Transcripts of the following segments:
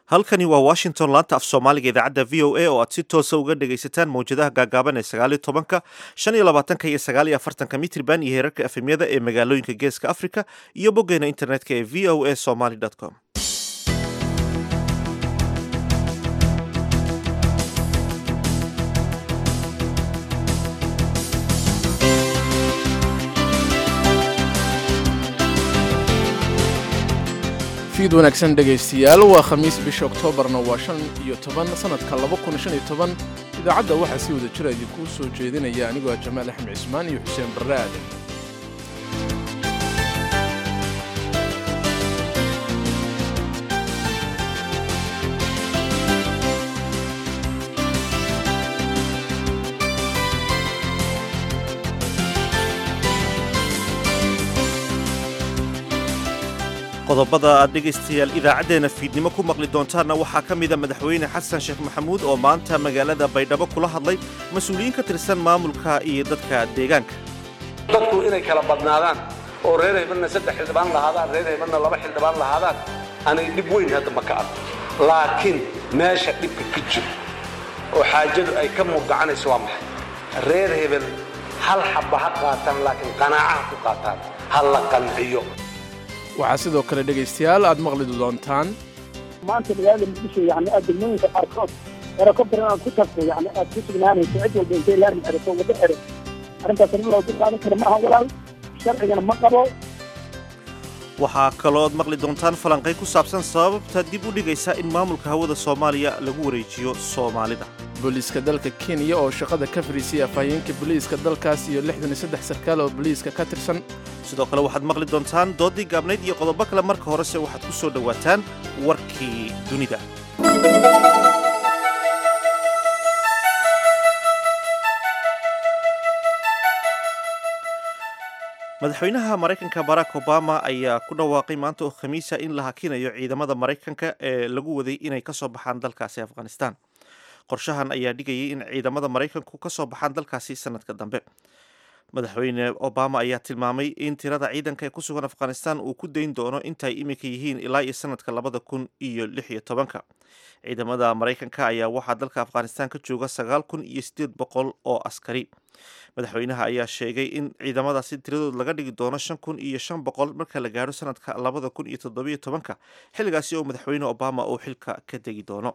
halkani waa washington laanta af soomaaliga idaacadda v o a oo aad si toosa uga dhegaysataan mawjadaha gaagaaban ee sagaaliyo tobanka shan iyo labaatanka iyo sagaal iyo afartanka mitriban iyo heerarka efemyada ee magaalooyinka geeska africa iyo boggeena internetka ee v o a somaly com fiid wanaagsan dhegaystayaal waa khamiis bisha oktoobarna waa shan iyo toban sannadka laba kun shan iyo toban idaacadda waxaa si wada jira idinkuu soo jeedinaya anigoo ah jamaal axmed cismaan iyo xuseen barre aadan qodobada aad dhegaystayaal idaacaddeenna fiidnimo ku maqli doontaanna waxaa ka mida madaxweyne xasan sheekh maxamuud oo maanta magaalada baydhabo kula hadlay mas-uuliyiin ka tirsan maamulka iyo dadka deegaanka dadku inay kala badnaadaan oo reer haybanna saddex xildhibaan lahaadaan reer haybanna laba xildhibaan lahaadaan anay dhib weyn hadda ma ka arko laakiin meesha dhibka ka jiro oo xaajadu ay ka murgacanayso waa maxay reer hebel hal xabba ha qaataan laakiin qanaacaha ku qaataan ha la qanciyo waxaa sidoo kale dhegaystayaal aad maqli doontaan maanta magaalada muqdisho yani aad degmooyinka qaarkood helicopter inaad ku tagto yani aad ku sugnaanayso cid walba intay laami xerato waddo xero arrintaas in loogu qaadan karo maaha walaal sharcigana ma qabo waxaa kalooad maqli doontaan falanqay ku saabsan sababta dib u dhigaysa in maamulka hawada soomaaliya lagu wareejiyo soomaalida booliiska dalka kenya oo shaqada ka fariisiyay afhayeenka booliiska dalkaas iyo lixdan iyo saddex sarkaal oo booliiska ka tirsan sidoo kale waxaad maqli doontaan doodii gaabnayd iyo qodobo kale marka horese waxaad ku soo dhowaataan warkii dunida madaxweynaha maraykanka barack obama ayaa ku dhawaaqay maanta oo khamiisa in la hakinayo ciidamada maraykanka ee lagu waday inay ka soo baxaan dalkaasi afghanistan qorshahan ayaa dhigayay in ciidamada maraykanku ka soo baxaan dalkaasi sanadka dambe madaxweyne obama ayaa tilmaamay in tirada ciidanka ee ku sugan afghanistan uu ku dayn doono intaay iminka yihiin ilaa iyo sanadka labada kun iyo lix iyo tobanka ciidamada maraykanka ayaa waxaa dalka afghanistan ka jooga sagaal kun iyo siddeed boqol oo askari madaxweynaha ayaa sheegay in ciidamadaasi tiradood laga dhigi doono shan kun iyo shan boqol marka la gaadho sanadka labada kun iyo toddobiyo tobanka xilligaasi oo madaxweyne obama uu xilka ka degi doono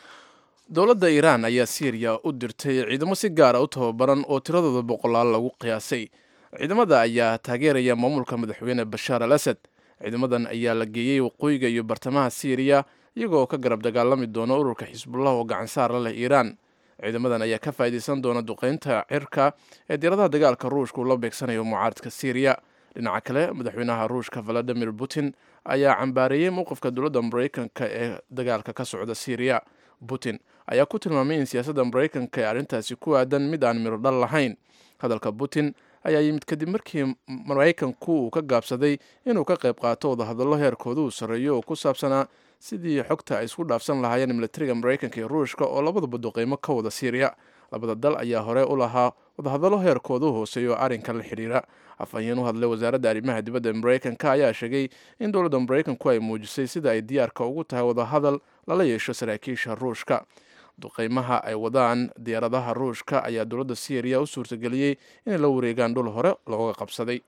dowladda iiraan ayaa siiriya u dirtay ciidamo si gaara u tababaran oo tiradooda boqolaal lagu qiyaasay ciidamada ayaa taageeraya maamulka madaxweyne bashaar al asad ciidamadan ayaa la geeyey waqooyiga iyo bartamaha siiriya iyagoo ka garab dagaalami doona ururka xisbullah oo gacansaar la leh iiraan ciidamadan ayaa ka faa'iidaysan doona duqeynta cirka ee diiradaha dagaalka ruushka uu la beegsanayo mucaaradka siiriya dhinaca kale madaxweynaha ruushka valadimir putin ayaa cambaareeyey mowqifka dowladda maraykanka ee dagaalka ka socda siiriya putin ayaa ku tilmaamay in siyaasadda maraykanka ee arrintaasi ku aadan mid aan miro dhal lahayn hadalka putin ayaa yimid kadib markii maraykanku uu ka gaabsaday inuu ka qayb qaato wadahadallo heerkooda uu sarreeyo oo ku saabsanaa sidii xogta ay isku dhaafsan lahaayeen militariga maraykanka iyo ruushka oo labadaba duqeymo ka wada siiriya labada dal ayaa hore u lahaa wadahadallo heerkooda u hooseeya oo arrinkan la xidhiira afhayeen u hadlay wasaaradda arrimaha dibadda ee maraykanka ayaa sheegay in dowladda maraykanku ay muujisay sida ay diyaarka ugu tahay wadahadal lala yeesho saraakiisha ruushka duqeymaha ay wadaan diyaaradaha ruushka ayaa dowladda siiriya u suurtageliyey inay la wareegaan dhul hore looga qabsaday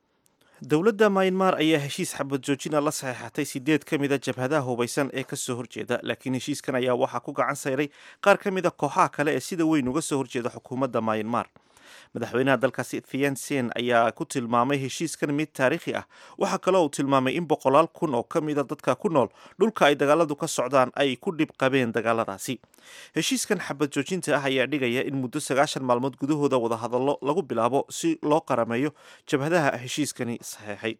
dowladda maynmar ayaa heshiis xabad joojina la saxeexatay sideed ka mida jabhadaha hubaysan ee kasoo horjeeda laakiin heshiiskan ayaa waxaa ku gacan sayray qaar ka mida kooxaha kale ee sida weyn uga soo horjeeda xukuumadda maynmar madaxweynaha dalkaasi thiansen ayaa ku tilmaamay heshiiskan mid taariikhi ah waxaa kaloo uu tilmaamay in boqolaal kun oo ka mida dadka ku nool dhulka ay dagaaladu ka socdaan ay ku dhib qabeen dagaaladaasi heshiiskan xabad joojinta ah ayaa dhigaya in muddo sagaashan maalmood gudahooda wadahadallo lagu bilaabo si loo qarameeyo jabhadaha heshiiskani saxeexay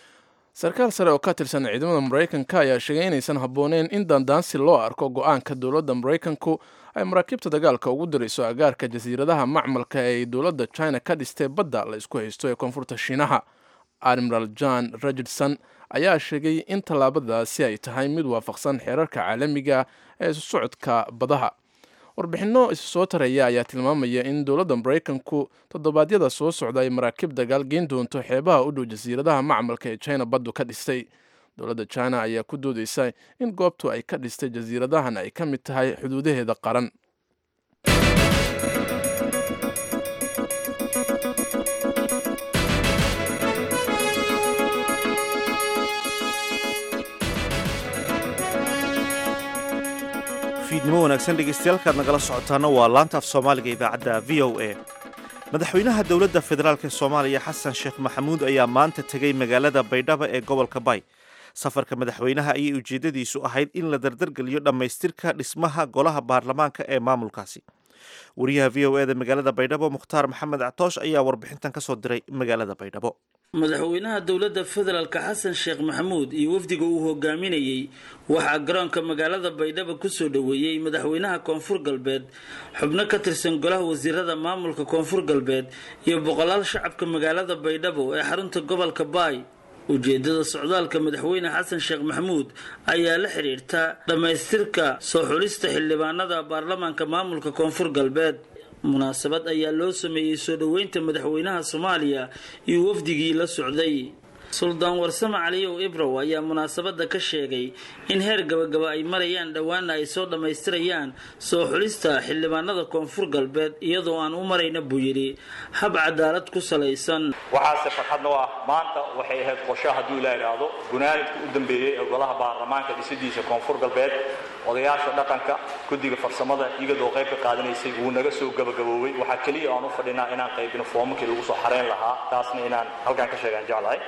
sarkaal sare oo ka tirsan ciidamada maraykanka ayaa sheegay inaysan habbooneen in dandaansi loo arko go-aanka dowladda maraykanku ay maraakiibta dagaalka ugu dirayso agaarka jasiiradaha macmalka ee ay dowladda china ka dhistay badda la isku haysto ee koonfurta shiinaha admiral john richardson ayaa sheegay in tallaabadaasi ay tahay mid waafaqsan xeerarka caalamiga ee isu socodka badaha warbixinno isu soo taraya ayaa tilmaamaya in dowladda maraykanku toddobaadyada soo socda ay maraakiib dagaal geen doonto xeebaha u dhow jasiiradaha macmalka ee china baddu ka dhistay dowladda china ayaa ku doodeysa in goobtu ay ka dhistay jasiiradahan ay ka mid tahay xuduudaheeda qaran fiidnimo wanaagsan dhegeystayaal nagala socotaana waa laanta af soomaaliga idaacadda v o a madaxweynaha dowladda federaalk ee soomaaliya xasan sheekh maxamuud ayaa maanta tegey magaalada baydhabo ee gobolka bay safarka madaxweynaha ayay ujeeddadiisu ahayd in la dardargeliyo dhammaystirka dhismaha golaha baarlamaanka ee maamulkaasi wariyaha v o eda magaalada baydhabo mukhtaar maxamed actoosh ayaa warbixintan ka soo diray magaalada baydhabo madaxweynaha dowladda federaalka xasan sheekh maxamuud iyo wafdiga uu hogaaminayey waxaa garoonka magaalada baydhabo kusoo dhoweeyey madaxweynaha koonfur galbeed xubno ka tirsan golaha wasiirada maamulka koonfur galbeed iyo boqolaal shacabka magaalada baydhabo ee xarunta gobolka baay ujeedada socdaalka madaxweyne xasan sheekh maxamuud ayaa la xidhiirta dhammaystirka soo xulista xildhibaanada baarlamaanka maamulka koonfur galbeed munaasabad ayaa loo sameeyey soo dhoweynta madaxweynaha soomaaliya iyo wafdigii la socday suldaan warsame caliyow ibrow ayaa munaasabadda ka sheegay in heer gabagaba ay marayaan dhowaana ay soo dhammaystirayaan soo xulista xildhibaanada koonfur galbeed iyadoo aan u marayna buu yidhi hab cadaalad ku salaysan waxaase farxadna u ah maanta waxay ahayd qorsho hadduu ilaa idhaahdo gunaanidka u dambeeyey ee golaha baarlamaanka dhisidiisa koonfur galbeed odayaasha dhaqanka guddiga farsamada iyadoo qayb ka qaadanaysay wuu naga soo gabagaboobay waxaa keliya aan u fadhinaa inaan qaybino foomamkii lagu soo xareyn lahaa taasna inaan halkaan ka sheegaan jeclahay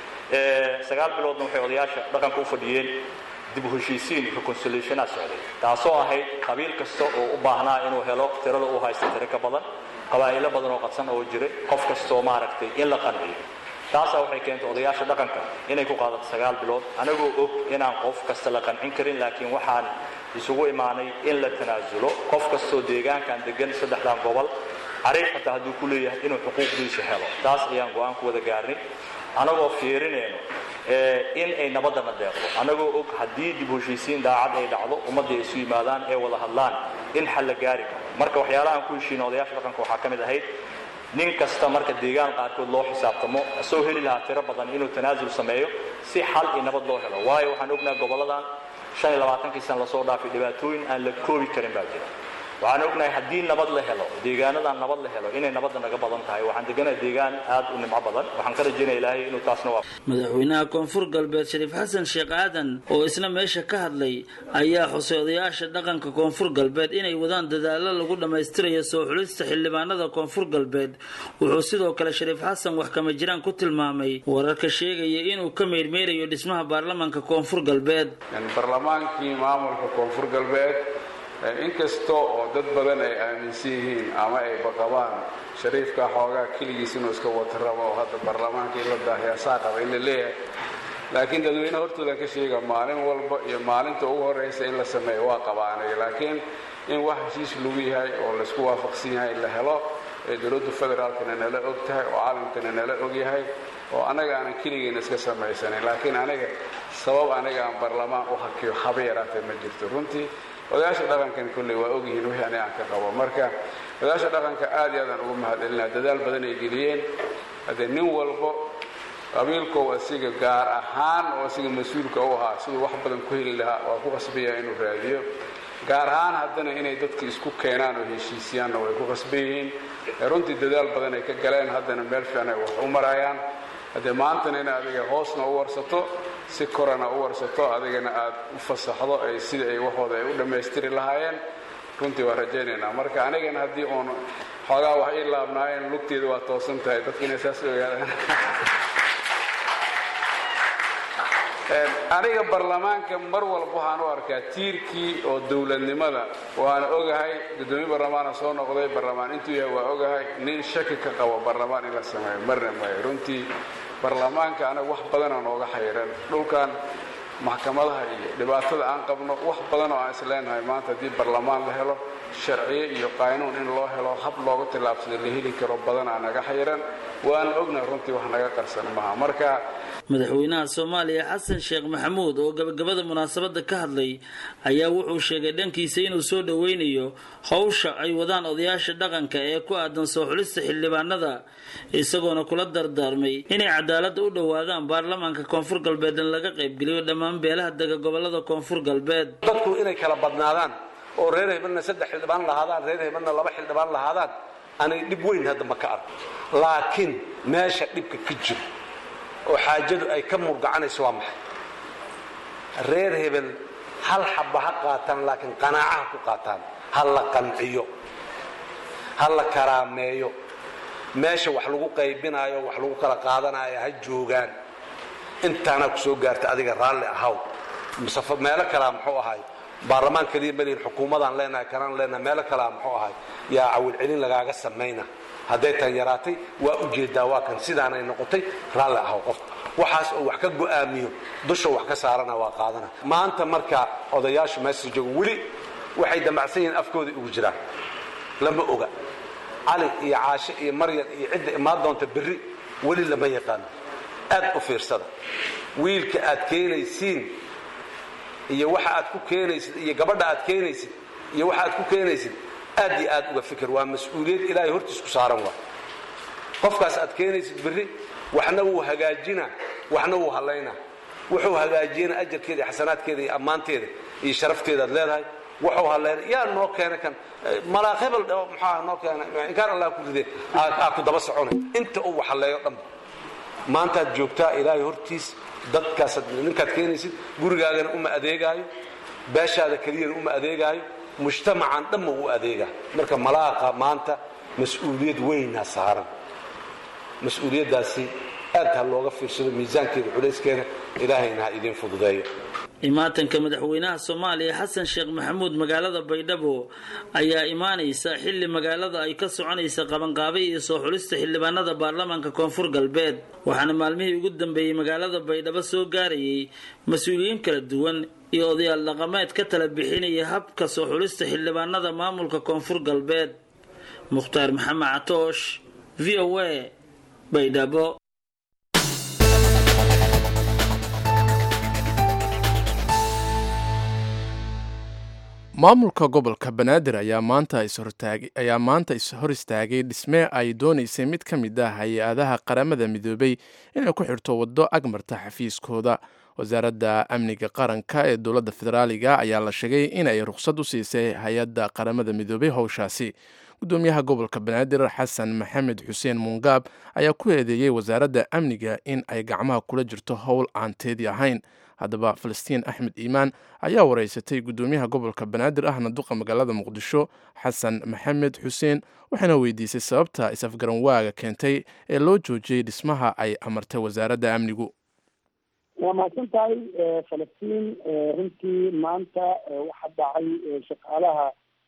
sagaal biloodna waxay odayaasha dhaqanka u fadhiyeen dib u heshiisiin reconciliationa socday taasoo ahayd qabiil kasta oo u baahnaa inuu helo tirada uu haysta tiro ka badan qabaa'ilo badan oo qadsan oo jiray qof kastoo maaragtay in la qanciyo taasaa waxay keentay odayaasha dhaqanka inay ku qaadato sagaal bilood anagoo og inaan qof kasta la qancin karin laakiin waxaan isugu imaanay in la tanaasulo qof kastoo deegaankan degan saddexdan gobol cariif xataa hadduu ku leeyahay inuu xuquuqdiisa helo taas ayaan go-aan ku wada gaarnay anagoo fiirinayno in ay nabadana deeqdo anagoo og haddii dib u heshiisiin daacad ay dhacdo ummadda ay isu yimaadaan ee wada hadlaan in xal la gaari karo marka waxyaalahaan ku heshiina odayaasha dhaqanka waxaa ka mid ahayd nin kasta marka deegaan qaarkood loo xisaabtamo asoo heli lahaa tiro badan inuu tanaasul sameeyo si xal iyo nabad loo helo waayo waxaan ognahay gobolladan shan iyo labaatankii sana lasoo dhaafay dhibaatooyin aan la koobi karin baa jira waxaan ognahay haddii nabad la helo deegaanadan nabad la helo inay nabadda naga badan tahay waxaan deganahay deegaan aad u nimco badan waxaan ka rajaynaya ilaahay inuu taasna waa madaxweynaha koonfur galbeed shariif xasan sheekh aadan oo isna meesha ka hadlay ayaa xusay odayaasha dhaqanka koonfur galbeed inay wadaan dadaalo lagu dhammaystirayo soo xulista xildhibaanada koonfur galbeed wuxuu sidoo kale shariif xasan wax kama jiraan ku tilmaamay wararka sheegaya inuu ka meyrmeyrayo dhismaha baarlamaanka koonfur galbeed barlamaankii maamulka koonfur galbeed inkasta oo dad badan ay aaminsan yihiin ama ay baqabaan shariifka xoogaa keligiis inuu iska wata rabo oo hadda baarlamaanka in la daahiyaasaa qaba in la leeyahay laakiin dadweyne hortoodan ka sheega maalin walba iyo maalinta ugu horraysa in la sameeyo waa qabaanay laakiin in wax heshiis lagu yahay oo laysku waafaqsan yahay la helo ee dowladda federaalkana nala og tahay oo caalamkana nala og yahay oo annaga aanan keligeena iska samaysanin laakiin aniga sabab aniga aan baarlamaan u hakiyo haba yaraatee ma jirto runtii odayaasha dhaqankan kolley waa ogyihiin wixii aniga aan ka qabo marka odayaasha dhaqanka aad iyo aadaan ugu mahadcelinaa dadaal badan ay geliyeen haddee nin walbo qabiilkow asiga gaar ahaan oo asiga mas-uulka u ahaa siduu wax badan ku heli lahaa waa ku qasbaya inuu raadiyo gaar ahaan haddana inay dadka isku keenaan oo heshiisiyaanna way ku qasban yihiin runtii dadaal badan ay ka galeen haddana meel fiican ay wax u marayaan haddee maantana in adiga hoosna u warsato si korana u warsato adigana aad u fasaxdo ay sida ay waxooda ay u dhammaystiri lahaayeen runtii waa rajaynaynaa marka anigana haddii uun xoogaa wax ii laabnaayeen lugteeda waa toosan tahay dadka inay saas ogaadaan aniga baarlamaanka mar walba waxaan u arkaa tiirkii oo dowladnimada waana ogahay guddoomiye baarlamaana soo noqday baarlamaan intuu yahay waa ogahay nin shaki ka qabo baarlamaan in la sameeyo marna maayo runtii baarlamaanka anaga wax badana nooga xayiran dhulkan maxkamadaha iyo dhibaatada aan qabno wax badan oo aan isleenahay maanta haddii baarlamaan la helo sharciye iyo qaynuun in loo helo hab looga tillaabsado la heli karo badanaa naga xayiran waana ognahay runtii wax naga qarsan maaha marka madaxweynaha soomaaliya xasan sheekh maxamuud oo gabagabada munaasabada ka hadlay ayaa wuxuu sheegay dhankiisa inuu soo dhoweynayo howsha ay wadaan odayaasha dhaqanka ee ku aadan soo xulista xildhibaanada isagoona kula dardaarmay inay cadaalada u dhowaadaan baarlamaanka koonfur galbeed in laga qaybgeliyo dhammaan beelaha dega gobolada koonfur galbeed dadku inay kala badnaadaan oo reer hebelna saddex xildhibaan lahaadaan reer hebelna laba xildhibaan lahaadaan anay dhib weyn hadda ma ka arko laakiin meesha dhibka ka jiro oo xaajadu ay ka murgacanayso waa maxay reer hebel hal xabba ha qaataan laakiin qanaacaha ku qaataan ha la qanciyo ha la karaameeyo meesha wax lagu qaybinaayo wax lagu kala qaadanayo ha joogaan intaanaa ku soo gaarta adiga raalli ahaw musafo meelo kalea muxuu ahay baarlamaan keliya malihin xukuumadaan leenahay kanaan leenahay meelo kalea muxuu ahay yaa cawilcelin lagaaga samayna hadday tan yaraatay waa ujeedaa waa kan sidaanay noqotay raalli ahaw qof waxaas oo wax ka go'aamiyo dusha wax ka saarana waa qaadana maanta marka odayaashu meesha jooga weli waxay damacsan yihiin afkooda ugu jiraan lama oga cali iyo caashe iyo maryan iyo cidda imaan doonta berri weli lama yaqaano aad u fiirsada wiilka aad keenaysiin iyo waxa aad ku keenaysid iyo gabadha aad keenaysid iyo waxa aad ku keenaysid aad iyo aad uga fikir waa mas-uuliyad ilaahay hortiis ku saaran waa qofkaas aad keenaysid berri waxna wuu hagaajina waxna wuu hallayna wuxuu hagaajiyana ajarkeeda iyo xasanaadkeeda iyo ammaanteeda iyo sharafteedaad leedahay wuxuu hallayna yaa noo keena kan malaaq hebel muxaa noo keena inkaan allah ku ride aa ku daba soconay inta uu wax halleeyo dhanba maantaad joogtaa ilaahay hortiis dadkaas ninkaad keenaysid gurigaagana uma adeegaayo beeshaada keliyana uma adeegaayo mujtamacan dhanma u adeegaa marka malaaqa maanta mas-uuliyad weynaa saaran mas-uuliyaddaasi aad ha looga fiirsado miisaankeeda culayskeeda ilaahayna ha idiin fududeeyo imaatanka madaxweynaha soomaaliya xasan sheekh maxamuud magaalada baydhabo ayaa imaanaysa xilli magaalada ay ka soconaysa qabanqaabay iyo soo xulista xildhibaanada baarlamaanka koonfur galbeed waxaana maalmihii ugu dambeeyey magaalada baydhabo soo gaarayay mas-uuliyiin kala duwan iyo odayaal dhaqameed ka tala bixinaya habka soo xulista xildhibaanada maamulka koonfur galbeed mukhtaar maxamed catoosh v o a baydhabo maamulka gobolka banaadir ayaa maanta ishor istaagay dhisme ay doonaysay mid ka mid ah hay-adaha qaramada midoobay inay ku xirto waddo agmarta xafiiskooda wasaaradda amniga qaranka ee dowladda federaaliga ayaa la sheegay inay rukhsad u siisay hay-adda qaramada midoobay howshaasi gudoomiyaha gobolka banaadir xasan maxamed xuseen muungaab ayaa ku eedeeyey wasaaradda amniga in ay gacmaha kula jirto howl aan teedi ahayn haddaba falastiin axmed iimaan ayaa wareysatay gudoomiyaha gobolka banaadir ahna duqa magaalada muqdisho xasan maxamed xuseen waxaana weydiisay sababta is-afgaran waaga keentay ee loo joojiyey dhismaha ay amartay wasaaradda amnigu waa mahadsan tahay falastiin runtii maanta waxaa dhacay shaqaalaha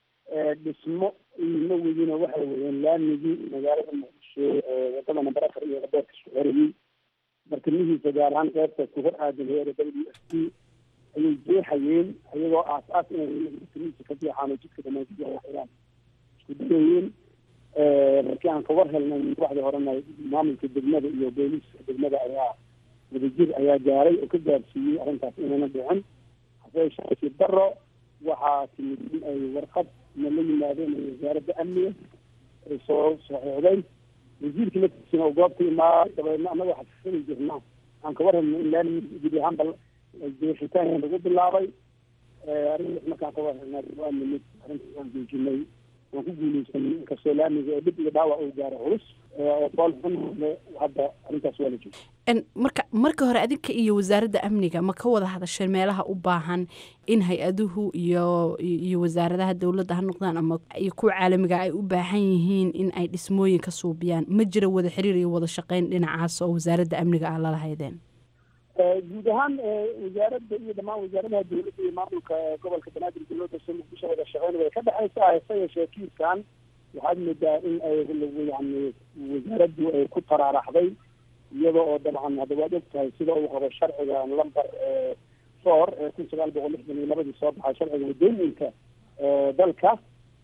dhismo iyo mawigina waxay wadeen laamigii magaalada muqdisho wadada namber afar iyo qabeerka suxerayey bartamihiisa gaar ahaan qeybta ku hor aadan heera w s t ayay jeexayeen iyagoo aas-aas inay bartamihiisa ka jeexaan oo jidka dhamaantiya waxiraan isku dayayeen markii aan kawar helnay waxdii horena maamulka degmada iyo booliiska degmada ayaa wadajir ayaa gaaray oo ka gaarsiiyey arrintaas inayna dhicin hase shaasi daro waxaa timid in ay warqad na la yimaadeen wasaaradda amniga ay soo saxiixday wasiirkii laftiisina oo goobta imaaday dabeedna annaga waxaa sisani jirna aan ka warhelno in laami gudi ahaanba jeexitaan lagu bilaabay arrintaas markaan ka warhelnay waa nimid arrintaas waan joojinay waan ku guuleysanay inkastoo laamiga oo dhib iyo dhaawac uu gaaro culus oo bool xun hadda arrintaas waa la joogay marka marka hore adinka iyo wasaaradda amniga ma ka wada hadasheen meelaha u baahan in hay-aduhu iyo iyo wasaaradaha dowladda ha noqdaan ama iyo kuwa caalamiga ay u baahan yihiin in ay dhismooyin ka suubiyaan ma jira wada xiriir iyo wada shaqeyn dhinacaas oo wasaaradda amniga ah lala haydeen guud ahaan wasaaradda iyo dhammaan wasaaradaha dowladda iyo maamulka gobolka banaadir dowladda soo muqdisho wada shaqeyn way ka dhexaysa hase yeeshee kiiskan waxaad moodaa in ay yani wasaaraddu ay ku taraaraxday iyada oo dabcan hadda waad og tahay sida uu qabo sharciga lamber four ee kun sagaal boqol lixdan iyo labadii soo baxay sharciga wadooyinka dalka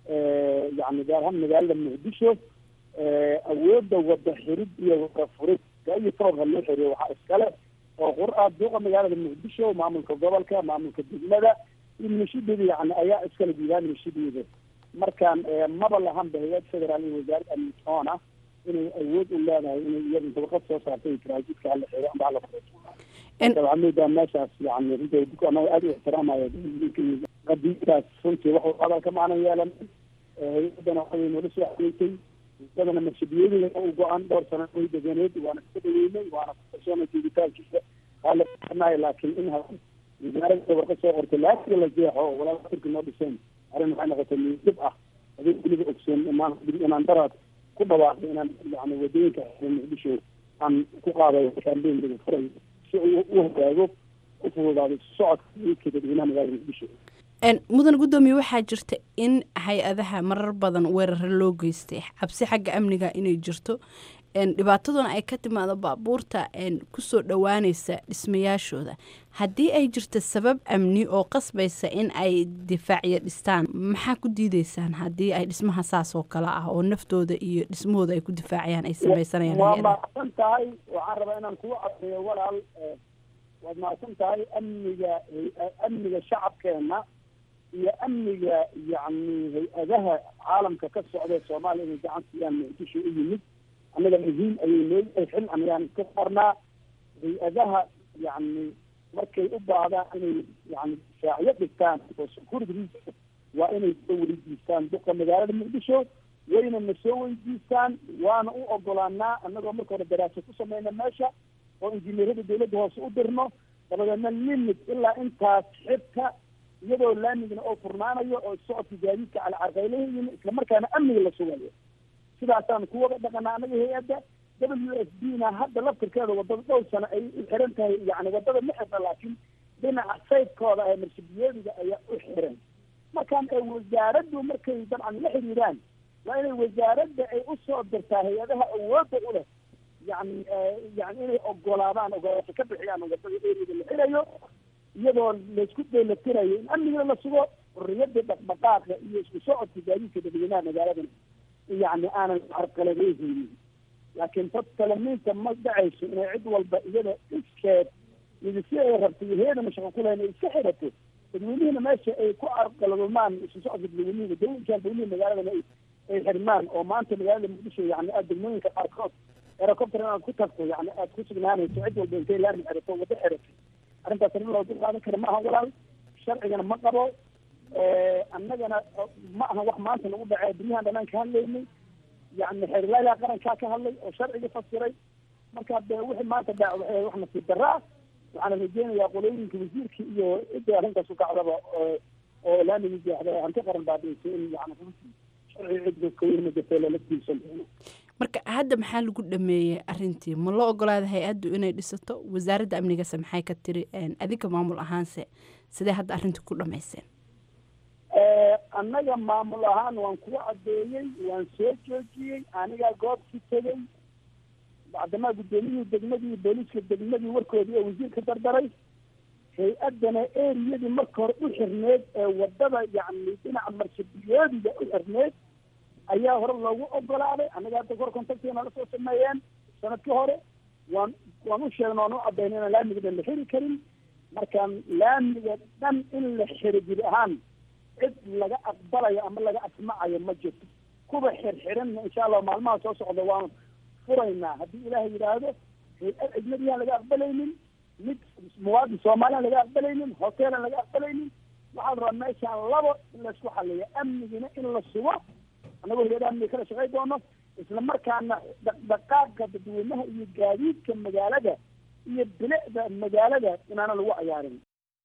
yani gaar ahaan magaalada muqdisho awoodda wada xirid iyo wada furid gayo toorka loo xiriyo waxaa iskale oo qur-aa duuqa magaalada muqdisho maamulka gobolka maamulka degmada iyo milishadeeda yani ayaa iskala diidaan milishadeeda markaan maba lahanba hay-ad federaal iyo wasaaradda amnisoon ah inay awood u leedahay inay iyada dabaqad soo saartay taraajidka hala xeego amba hala waxaa moodaa meeshaas yani runta duka anaga aada u ixtiraamaya qadiidaas runtii wax hadalka maanan yeelan hay-adana waxay noola soo xageysay wadadana marshabiyadeeda u go-an dhowr sano way deganeed waana iska dhaweynay waana kukalsoona joogitaankiisa haalanahay laakiin in wasaaradda dabarka soo qortay laasiga la jeexo walaala turki noo dhiseen arrin waxay noqotay miidib ah adii weliba ogsoon imaan inaan daraad ku dhawaaqay inaan yani wadooyinka muqdisho aan ku qaaday kaambeyn furay si uu u hogaago u fududaado socodka iidka dadweynaha magaalada muqdisho mudan guddoomiye waxaa jirta in hay-adaha marar badan weeraro loo geystay cabsi xagga amniga inay jirto dhibaataduna ay ka timaado baabuurta kusoo dhowaaneysa dhismayaashooda haddii ay jirto sabab amni oo qasbaysa in ay difaacyo dhistaan maxaa ku diideysaan haddii ay dhismaha saas oo kale ah oo naftooda iyo dhismahooda ay ku difaacayaan ay sameysanayaan waa mahadsan tahay waxaan rabaa inaan kugu cadeeyo walaal waad mahadsan tahay amniga amniga shacabkeena iyo amniga yacni hay-adaha caalamka ka socda ee soomaaliya inay gacan siiyaan muqdisho u yimid annaga muhiim ayay nooyahay xil anagaan iska qornaa hay-adaha yacni markay u baahdaan inay yani difaacyo dhigtaan oo security reason waa inay soo weydiistaan duqa magaalada muqdisho wayna na soo weydiistaan waana u ogolaanaa annagoo marka hore daraaso ku sameyna meesha oo injineerada dawladda hoose u dirno dabadeedna limit ilaa intaas xibka iyadoo laamigna oo furnaanayo oo socodka gaadiidka calcarqaylahiin islamarkaana amniga la sugayo sidaasaan ku wada dhaqanaa anaga hay-adda w s b na hadda laftirkeeda wadada dhowr sano ay u xiran tahay yani wadada ma xirna laakiin dhinaca saydkooda ee marshabiyeediga ayaa u xiran markaan ay wasaaraddu markay dabcan la xiriiraan waa inay wasaaradda ay usoo dirtaa hay-adaha awoodda u leh yani yani inay ogolaadaan ogolaasho ka bixiyaan wadada eriyada la xirayo iyadoo laysku dheelatirayo in amniga la sugo xurriyada dhaqdhaqaaqa iyo isku socodka gaadiidka dadweynaha magaaladan yani aanan carqaladeyhaynin laakiin dad talamiinta ma dhacayso inay cid walba iyada iskeed midisi ay rabto iyo heedana shaqo ku lahayn ay iska xirato dadweynihiina meesha ay ku carqaladumaan isu socodka dadweynihiga dawinkaan dawlihii magaaladana ay xirmaan oo maanta magaalada muqdisho yani aad degmooyinka qaarkood herocopter inaad ku tagto yani aad ku sugnaanayso cid walba intay laami xirato wado xirato arrintaas arrin loo dulqaadan kara ma aha walaal sharcigana ma qabo annagana ma aha wax maanta nagu dhacee dunyahan dhanaan ka hadlaynay yani xeerlaalaha qarankaa ka hadlay oo sharciga fasiray marka de wixii maanta dhac waxay wax nasiib darra ah waxaana rajeynayaa qolooyinka wasiirka iyo cidda arrintaas u kacdaba oo laamigi jeexda hanti qaran baadhayso in yani sharciga cidda kaweyna jirta lala tiirsan doono marka hadda maxaa lagu dhameeyey arintii ma loo ogolaada hay-addu inay dhisato wasaaradda amnigase maxay ka tiri adinka maamul ahaanse sidee hadda arrintii ku dhamayseen annaga maamul ahaan waan kugu cadeeyey waan soo joojiyey anigaa goobkii tegey bacdamaa guddoomiyihii degmadii booliiska degmadii warkoodii oo wasiirka dardaray hay-addana eriyadii marka hore u xirneed ee wadada yacni dhinaca marshabiyoodiga u xirneed ayaa hore loogu ogolaaday annaga hadda kor contactiga la soo sameeyeen sanadkii hore waan waan u sheegna waan u cadayna inaan laamiga dhan la xiri karin markaan laamiga dhan in la xiro jiri ahaan cid laga aqbalayo ama laga asmacayo ma jirto kuwa xirxiranna insha allah maalmaha soo socda waan furaynaa haddii ilaahay yidhaahdo hay-ad ajnabiyaan laga aqbalaynin mid muwaadin soomaaliyan laga aqbalaynin hoteelan laga aqbalaynin waxaa la rabaa meeshaan labo in laysku xaliyo amnigina in la sugo annagoo hay-ada amniga kala shaqay doono isla markaana dhaqdhaqaaqa dadweynaha iyo gaadiidka magaalada iyo bilicda magaalada inaana lagu cayaarin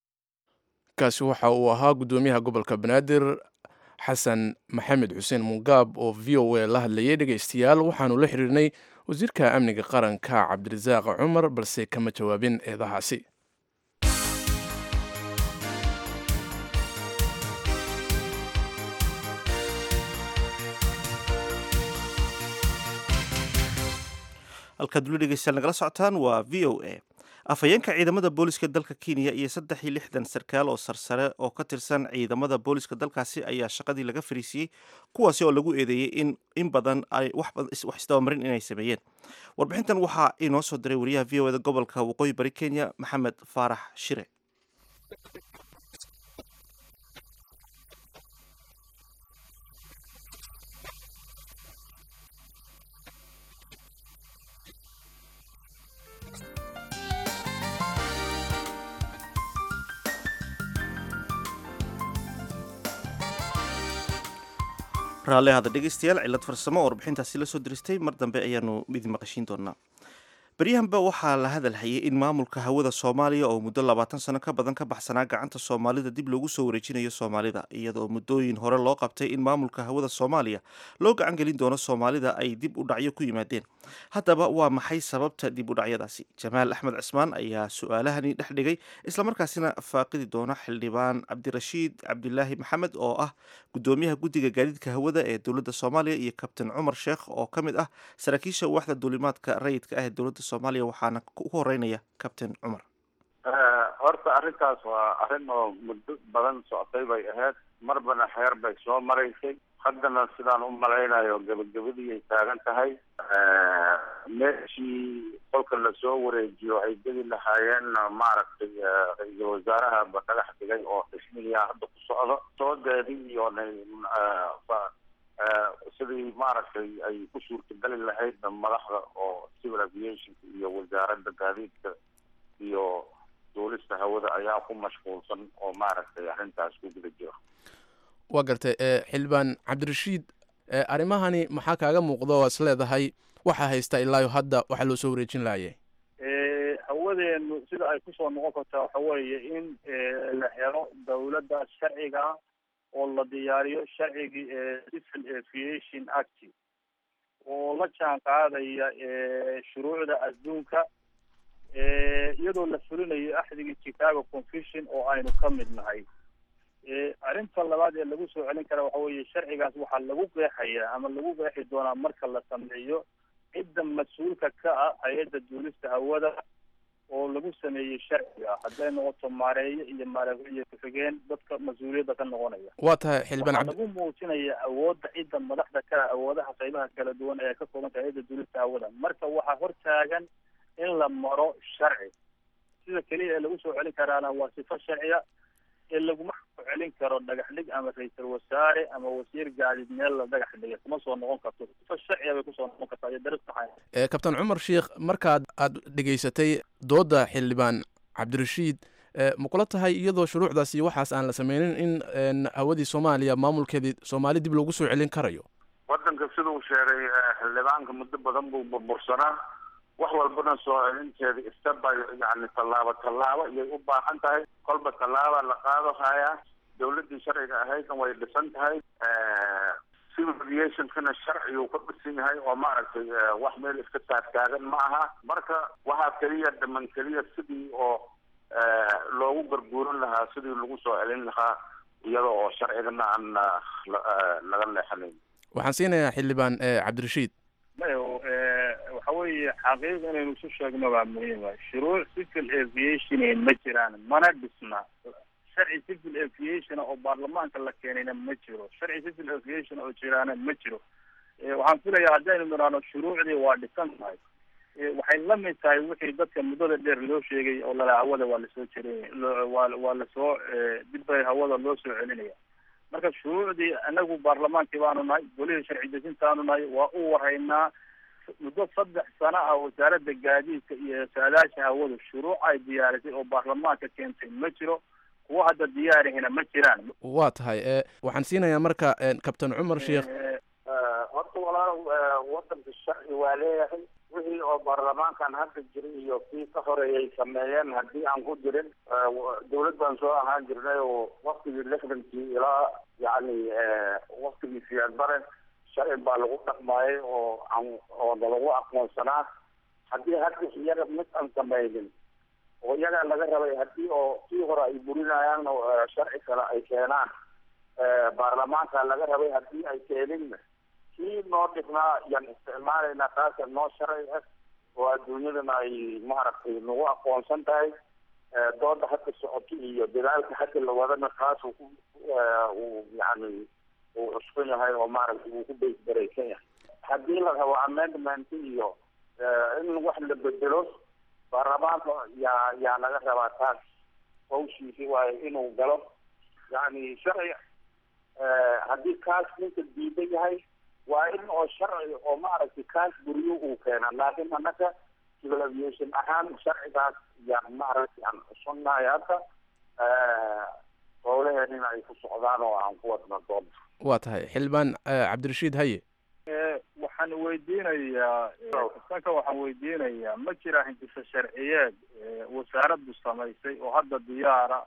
kaasi waxa uu ahaa guddoomiyaha gobolka banaadir xasan maxamed xuseen mungaab oo v o a la hadlayay dhegaystayaal waxaanu la xiriirnay wasiirka amniga qaranka cabdirasaaq cumar balse kama jawaabin eedahaasi halkaad weli dhegeystayaal nagala socotaan waa v o a afhayeenka ciidamada booliska dalka kenya iyo saddex iyo lixdan sarkaal oo sarsare oo ka tirsan ciidamada booliska dalkaasi ayaa shaqadii laga fariisiyey kuwaasi oo lagu eedeeyey in in badan ay wax isdabamarin inay sameeyeen warbixintan waxaa inoo soo diray wariyaha v o eda gobolka waqooyi bari kenya maxamed faarax shire raalli hada dhegeystayaal cillad farsamo oo warbixintaasi la soo diristay mar dambe ayaanu idin maqashiin doonaa beryahanba waxaa la hadal hayay in maamulka hawada soomaaliya oo muddo labaatan sano ka badan ka baxsanaa gacanta soomaalida dib loogu soo wareejinayo soomaalida iyadoo muddooyin hore loo qabtay in maamulka hawada soomaaliya loo gacan gelin doono soomaalida ay dib u dhacyo ku yimaadeen haddaba waa maxay sababta dib u dhacyadaasi jamaal axmed cismaan ayaa su-aalahani dhex dhigay islamarkaasina faaqidi doona xildhibaan cabdirashiid cabdilaahi maxamed oo ah gudoomiyaha guddiga gaadiidka hawada ee dowladda soomaaliya iyo kabtain cumar sheekh oo ka mid ah saraakiisha waaxda duulimaadka rayidka ah ee dowladda soomaaliya waxaana ugu horeynaya kabtain cumar horta arrintaas waa arrin oo muddo badan socotay bay ahayd marbana xeer bay soo maraysay haddana sidaan u malaynayo gebagabadii ay taagan tahay meeshii kolka lasoo wareejiyo ay geli lahaayeen maaragtay ra-iisul wasaaraha ba dhagax dhigay oo xismigiia hadda ku socdo soodeedii iyo sidii maaragtay ay ku suurtagali lahayd madaxda oo civil aviationka iyo wasaaradda gaadiidka iyo duulista hawada ayaa ku mashquulsan oo maaragtay arrintaas ku guda jiro waa gartay xildhibaan cabdirashiid arrimahani maxaa kaaga muuqda oo is leedahay waxaa haysta ilaayo hadda waxaa loo soo wareejin lahaye hawadeenu sida ay kusoo noqon kartaa waxa weeye in la helo dawladda sharciga oo la diyaariyo sharcigii civil aviation act oo la jaan qaadaya shuruucda adduunka iyadoo la fulinayo axdigii chicago confusion oo aynu ka mid nahay arrinta labaad ee lagu soo celin kara waxa weeye sharcigaas waxaa lagu qeexaya ama lagu qeexi doonaa marka la sameeyo cidda mas-uulka ka ah hay-adda duulista hawada oo lagu sameeyey sharciga hadday noqoto maareeyo iyo maareeyo ku-xigeen dadka mas-uuliyadda ka noqonaya waa tahay xildhibaan waxaa lagu muujinaya awoodda cidda madaxda ka ah awoodaha qaybaha kala duwan ee ka koobanka hay-adda duulista hawada marka waxaa hortaagan in la maro sharci sida keliya ee lagu soo celin karaana waa sifo sharciya ee laguma soo celin karo dhagax dhig ama ra-iisul wasaare ama wasiir gaadiid meel la dhagax dhigay kuma soo noqon karto sifo sharciya bay kusoo noqon kartaa iyo daris taxay kabtain cumar sheikh markaad aada dhegaysatay doodda xildhibaan cabdirashiid ma kula tahay iyadoo shuruucdaas iyo waxaas aan la sameynin in hawadii soomaaliya maamulkeedii soomaali dib loogu soo celin karayo waddanka siduu sheegay xildhibaanka muddo badan buu burbursanaa wax walbana soo celinteeda istaba yani tallaabo tallaabo iyay u baahan tahay kolba tallaaba la qaado hayaa dawladdii sharciga ahaydna way dhisan tahay civil aviationkana sharciguu ka dhisan yahay oo maaragtay wax meel iska taagtaagan ma aha marka waxaa keliya dhaman keliya sidii oo loogu garguuran lahaa sidii lagu soo celin lahaa iyada oo sharcigana aan laga leexanayn waxaan siinayaa xildhibaan cabdirashiid mayo waxa weeye xaqiiq inaynu isu sheegno baa muhiima shuruuc civil aviation ma jiraan mana dhisna sharci civil aviation oo baarlamaanka la keenayna ma jiro sharci civil aviation oo jiraana ma jiro waxaan filayaa haddaynu nidhaahno shuruucdii waa dhisan tahay waxay la mid tahay wixii dadka muddada dheer loo sheegay oo lala hawada waa lasoo jelinaya waa waa lasoo dib bay hawada loo soo celinaya marka shuruucdii anagu baarlamaankii baanu nahay golihii sharci dejintaanu nahay waa u waraynaa muddo saddex sano ah wasaaradda gaadiidka iyo saadaasha hawadu shuruuc ay diyaarisay oo baarlamaanka keentay ma jiro kuwa hadda diyaarihina ma jiraan waa tahay waxaan siinayaa marka kabtain cumar sheikh horta walaal wadanka sharci waa leeyahay wixii oo baarlamaankan hadda jiray iyo kii ka horeeyay sameeyeen haddii aan ku jirin dawlad baan soo ahaan jirnay oo waktigii lixdankii ilaa yacni waktigii siyaad bare sharci baa lagu dhaqmaayay oo aan oo nalagu aqoonsanaa haddii hadda iyaga mid aan samaynin oo iyagaa laga rabay haddii oo kii hore ay burinayaan sharci kale ay keenaan baarlamaanka laga rabay haddii ay keeninna kii noo dhignaa yaan isticmaalaynaa taasa noo sharci ah oo adduunyadana ay maaragtay nagu aqoonsan tahay dooda hadda socoto iyo dadaalka hadda la wadana taas uu yani uu cusban yahay oo maaragtay uu ku baysbaraysan yahay haddii la rabo amendment iyo in wax la bedelo baarlamaanka yaa yaa laga rabaa taas hawshiisi waayo inuu galo yani sharci haddii kaas ninka diidan yahay waa in oo sharci oo maaragtay kaas buriyo uu keena laakiin annaga civil aviation ahaan sharcigaas yaan maaragtay aan cusubnahay hadda howlaheenina ay ku socdaan oo aan ku wadna doonta waa tahay xildhibaan cabdirashiid haye waxaan weydiinayaa sanka waxaan weydiinayaa ma jira hindisa sharciyeed wasaaraddu samaysay oo hadda diyaara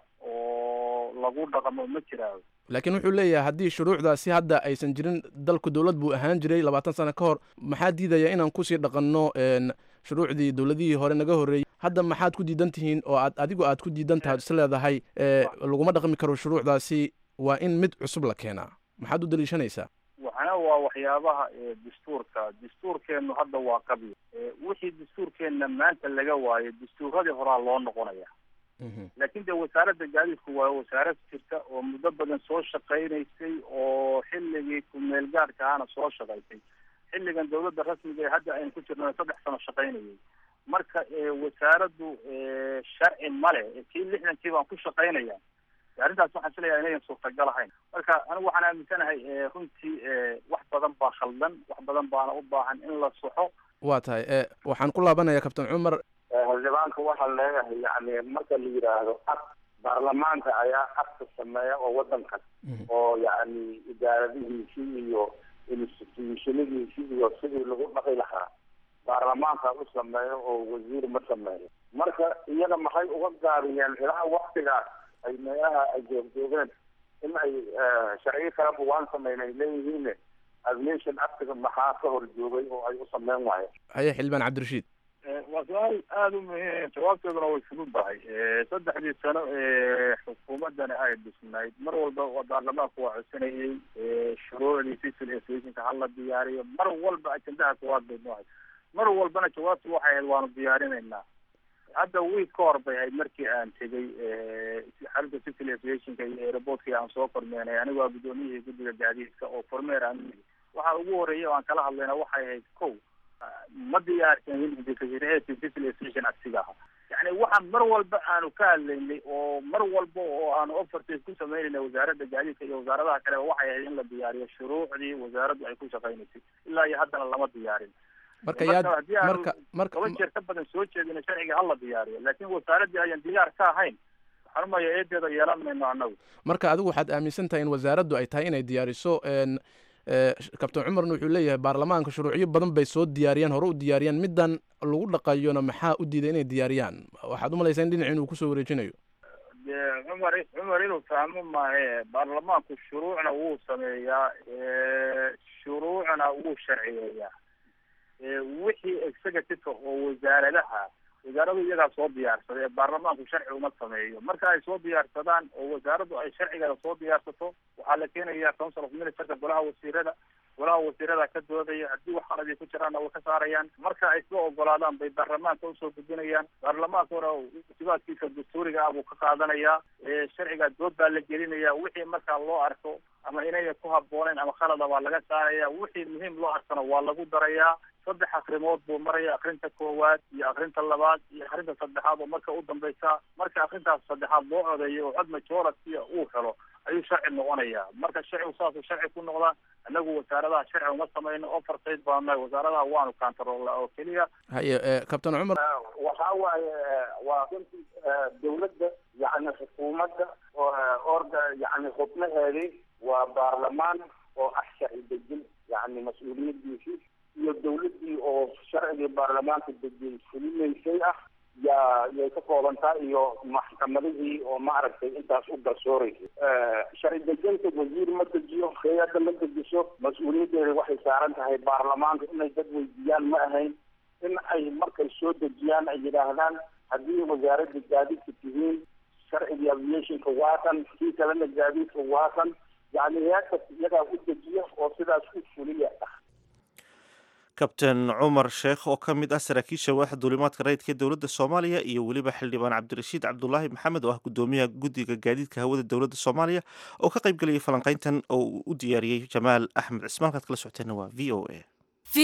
oo lagu dhaqmo ma jiraa laakiin wuxuu leeyahay haddii shuruucdaasi hadda aysan jirin dalku dowlad buu ahaan jiray labaatan sano ka hor maxaa diidaya inaan kusii dhaqanno shuruucdii dowladihii hore naga horreeyey hadda maxaad ku diidan tihiin oo aad adigu aad ku diidan tahay is leedahay laguma dhaqmi karo shuruucdaasi waa in mid cusub la keenaa maxaad u daliishanaysaa waxna waa waxyaabaha dastuurka dastuurkeennu hadda waa qabyo wixii dastuurkeenna maanta laga waayo dastuuradii horaa loo noqonaya laakiin dee wasaaradda gaadiidku waa wasaarad jirta oo muddo badan soo shaqaynaysay oo xilligii ku-meel gaadhka ahana soo shaqaysay xilligan dawladda rasmiga ee hadda aynu ku jirno saddex sano shaqaynayay marka wasaaraddu sharci male kii lixdankii baan ku shaqaynaya arrintaas waxaan filayaa inayan suurtagal ahayn marka anigu waxaan aaminsanahay runtii wax badan baa khaldan wax badan baana u baahan in la soxo waa tahay waxaan ku laabanayaa kabtan cumar xildhibaanka waxaa leeyahay yani marka la yidhaahdo ab baarlamaanka ayaa abka sameeya oo wadankan oo yani idaaradihiisii iyo institutionadiisii iyo sidii lagu dhaqi lahaa baarlamaanka u sameeyo oo wasiir ma sameeyo marka iyada maxay uga gaabiyeen ilaa waktigaas ay meelaha ay joogjoogeen in ay sharciyo kaleba waan sameynay leeyihiin aviation actiga maxaa ka hor joogay oo ay u sameyn waayeen haye xildhibaan cabdirashiid waa su-aal aada u muhiim jawaabteeduna way fududahay saddexdii sano ee xukuumaddani ay dhisnayd mar walba baarlamaanku waa codsanayey shuruucdii civil aviationka hala diyaariyo mar walba ajendaha koowaad bay noohay mar walbana jawaabtu waxay ahayd waanu diyaarinaynaa hadda wiig ka hor bay ahayd markii aan tegey xalinta civil aviationka iyo aeroportkii aan soo kormeenay anigoo guddoomiyihii guddiga gaadiidka oo kormeer aan waxa ugu horreeyay oo aan kala hadlayna waxay ahayd kow ma diyaarsanin indicators civil aviation agsiga aha yani waxaan mar walba aanu ka hadlaynay oo mar walba oo aanu offerta ku sameynayna wasaaradda gaadiidka iyo wasaaradaha kaleba waxay ahayd in la diyaariyo shuruucdii wasaaraddu ay ku shaqaynaysay ilaa iyo haddana lama diyaarin marka yaad haddii aanu marka marka toban jeer ka badan soo jeedina sharciga hala diyaariyo laakiin wasaaraddii ayaan diyaar ka ahayn waxaan umaya eedeeda yeelan mayno annagu marka adigu waxaad aaminsan tahay in wasaaraddu ay tahay inay diyaariso kabtan cumarna wuxuu leeyahay baarlamaanka shuruucyo badan bay soo diyaariyaan hore u diyaariyaan middan lagu dhaqayona maxaa u diiday inay diyaariyaan waxaad umalaysaa in dhinaci inuu kusoo wareejinayo dee cumar cumar inuu fahmo maahe baarlamaanku shuruucna wuu sameeyaa shuruucna wuu sharciyeeyaa wixii executive oo wasaaradaha wasaaradu iyagaa soo diyaarsaday ee baarlamaanku sharci uma sameeyo marka ay soo diyaarsadaan oo wasaaraddu ay sharcigeeda soo diyaarsato waxaa la keenaya council of ministerka golaha wasiirada golaha wasiirada ka doodaya haddii wax qaladii ku jiraanna way ka saarayaan marka ay soo ogolaadaan bay baarlamaanka usoo gudbinayaan baarlamaankuna sibaadkiisa dastuuriga ah buu ka qaadanayaa sharciga dood baa la gelinaya wixii markaa loo arko ama inayna ku habbooneyn ama khalada baa laga saaraya wixii muhiim loo arkana waa lagu darayaa saddex akrimood buu maraya akrinta koowaad iyo akrinta labaad iyo akrinta saddexaad oo marka u dambaysa marka akrintaas saddexaad loo codeeyo oo cod majority uu helo ayuu sharci noqonaya marka sharcigu saasuu sharci ku noqda anagu wasaaradaha sharci uma samayno oversight baanu nahay wasaaradaha waanu kantaroolnaa oo keliya haye kabtan cumar waxa waaye waa runtii dawladda yani xukuumadda orda yani xubnaheedii waa baarlamaan oo ah sharci dejin yani mas-uuliyadiisii iyo dawladdii oo sharcigii baarlamaanka dejiyay fulinaysay ah yaa yay ka koobantaa iyo maxkamadihii oo maaragtay intaas u garsooraysay sharci dejinta wasiir ma dejiyo hay-adda ma dejiso mas-uuliyaddeeda waxay saaran tahay baarlamaanka inay dad weydiiyaan ma ahayn in ay markay soo dejiyaan ay yidhaahdaan haddii wasaaradda gaadiidka tihiin sharcigii aviationka waa kan kii kalena gaadiidka waa kan yani hay-adkas iyagaa u dejiya oo sidaas u fuliya ah kabtain cumar sheekh oo ka mid ah saraakiisha waaxa duulimaadka rayidka ee dowladda soomaaliya iyo weliba xildhibaan cabdirashiid cabdulaahi maxamed oo ah gudoomiyaha guddiga gaadiidka hawada dowladda soomaaliya oo ka qayb gelayay falanqayntan oo uu u diyaariyey jamaal axmed cismaan kaad kala socoteenna waa v o a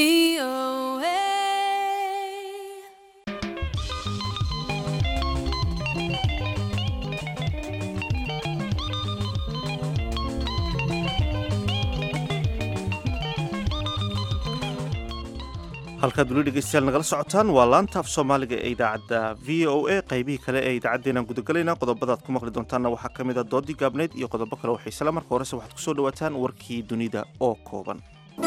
halkaad weli dhegeystayaal nagala socotaan waa laanta af soomaaliga ee idaacadda v o a qaybihii kale ee idaacaddeenaan gudagalaynaa qodobadaad ku maqli doontaanna waxaa ka mid a doodii gaabneyd iyo qodobo kale oo xiisala marka horese waxaad ku soo dhowaataan warkii dunida oo kooban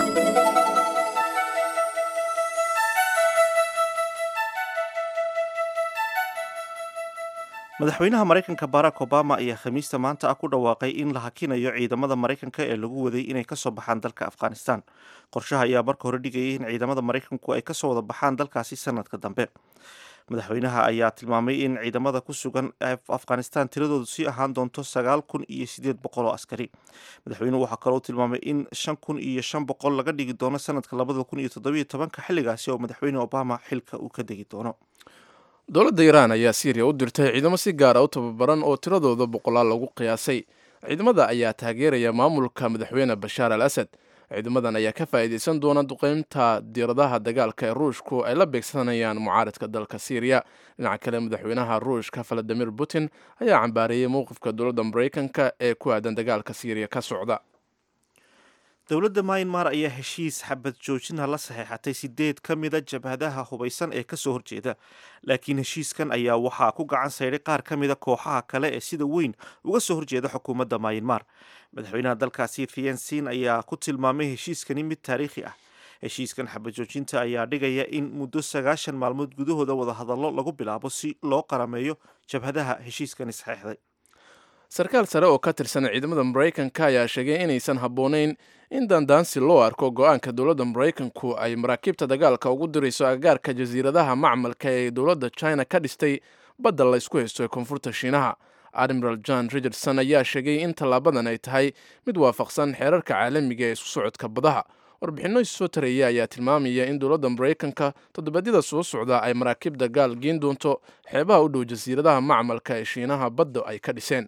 madaxweynaha maraykanka barack obama ayaa khamiista maanta ah ku dhawaaqay in la hakinayo ciidamada maraykanka ee lagu waday inay kasoo baxaan dalka afghanistan qorshaha ayaa marka hore dhigayay in ciidamada maraykanku ay kasoo wada baxaan dalkaasi sanadka dambe madaxweynaha ayaa tilmaamay in ciidamada ku sugan afghanistan tiradoodu sii ahaan doonto sagaal kun iyo sideed boqol oo askari madaxweynuhu waxaa kaloo tilmaamay in shan kun iyo shan boqol laga dhigi doono sanadka labada kun iyo toddobiyo tobanka xilligaasi oo madaxweyne obama xilka uu ka degi doono dowladda iiraan ayaa siiriya u dirtay ciidamo si gaara u tababaran oo tiradooda boqolaal lagu qiyaasay ciidamada ayaa taageeraya maamulka madaxweyne bashaar al asad ciidamadan ayaa ka faa'iidaysan doona duqeynta diiradaha dagaalka ee ruushku ay la beegsanayaan mucaaradka dalka siiriya dhinaca kale madaxweynaha ruushka valadimir putin ayaa cambaareeyey mowqifka dowladda maraykanka ee ku aadan dagaalka siiriya ka socda dowladda myanmar ayaa heshiis xabad joojinha la saxeexatay sideed ka mida jabhadaha hubaysan ee kasoo horjeeda laakiin heshiiskan ayaa waxaa ku gacan sayday qaar ka mida kooxaha kale ee sida weyn uga soo horjeeda xukuumadda myanmar madaxweynaha dalkaasi thiensin ayaa ku tilmaamay heshiiskani mid taariikhi ah heshiiskan xabad joojinta ayaa dhigaya in muddo sagaashan maalmood gudahooda wadahadallo lagu bilaabo si loo qarameeyo jabhadaha heshiiskani saxeexday sarkaal sare oo ka tirsan ciidamada maraykanka ayaa sheegay inaysan habboonayn in dandaansi loo arko go-aanka dowladda maraykanku ay maraakiibta dagaalka ugu dirayso agagaarka jasiiradaha macmalka ee dowladda china ka dhistay badda la ysku haysto ee koonfurta shiinaha admiral john richardson ayaa sheegay in tallaabadan ay tahay mid waafaqsan xeerarka caalamiga ee isku socodka badaha warbixinno soo tareeya ayaa tilmaamaya in dowladda maraykanka toddobaadyada soo socda ay maraakiib dagaal geen doonto xeebaha u dhow jasiiradaha macmalka ee shiinaha badda ay ka dhiseen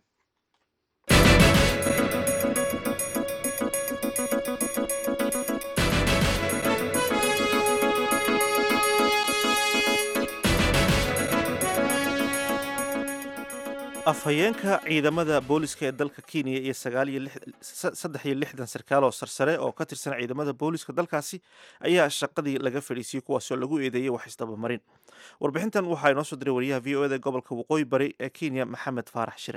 afhayeenka ciidamada booliska ee dalka kenya iyo saddex iyo lixdan sarkaal oo sarsare oo ka tirsan ciidamada booliska dalkaasi ayaa shaqadii laga fadhiisiyey kuwaasoo lagu eedeeyey wax isdabamarin warbixintan waxaa inoo soo diray wariyaha v o eda gobolka waqooyi bari ee kenya maxamed faarax shire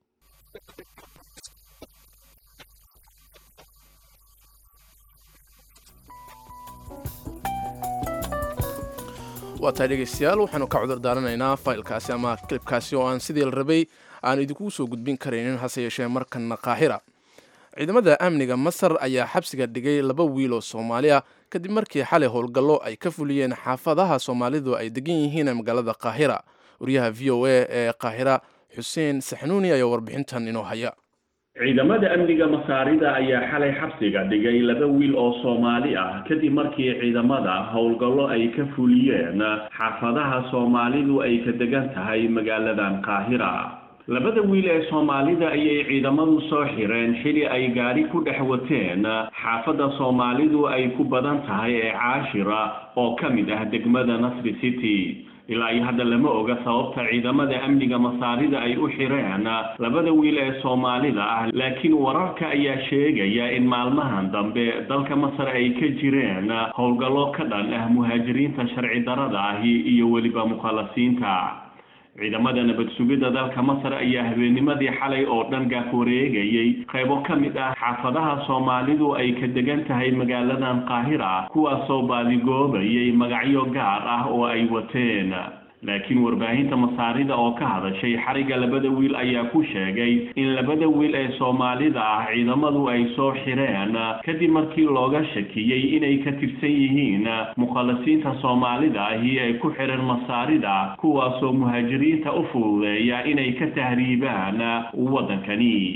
waa tahay dhegeystayaal waxaanu ka cudur daaranaynaa faylkaasi ama kilibkaasi oo aan sidii la rabay aan idinkugu soo gudbin karaynin hase yeeshee markanna qaahira ciidamada amniga masar ayaa xabsiga dhigay laba wiil oo soomaali ah kadib markii xalay howlgallo ay ka fuliyeen xaafadaha soomaalidu ay degan yihiin magaalada qaahira wariyaha v o a ee qaahira xuseen saxnuuni ayaa warbixintan inoo haya ciidamada amniga masaarida ayaa xalay xabsiga dhigay laba wiil oo soomaali ah kadib markii ciidamada howlgallo ay ka fuliyeen xaafadaha soomaalidu ay ka degan tahay magaaladan qaahira labada wiil ee soomaalida ayay ciidamadu soo xireen xili ay gaari ku dhex wateen xaafadda soomaalidu ay ku badan tahay ee caashira oo ka mid ah degmada nasri city ilaa iyo hadda lama oga sababta ciidamada amniga masaarida ay u xireen labada wiil ee soomaalida ah laakiin wararka ayaa sheegaya in maalmahan dambe dalka masar ay ka jireen howlgallo ka dhan ah muhaajiriinta sharci darada ahi iyo weliba mukhalasiinta ciidamada nabad sugidda dalka masar ayaa habeennimadii xalay oo dhan gaaf wareegayay qaybo ka mid ah xaafadaha soomaalidu ay ka degan tahay magaaladan qaahira kuwaasoo baadigoobayay magacyo gaar ah oo ay wateen laakiin warbaahinta masaarida oo ka hadashay xariga labada wiil ayaa ku sheegay in labada wiil ee soomaalida ah ciidamadu ay soo xireen kadib markii looga shakiyey inay ka tirsan yihiin mukhalasiinta soomaalida ahi ee ku xiran masaarida kuwaasoo muhaajiriinta u fududeeya inay ka tahriibaan waddankani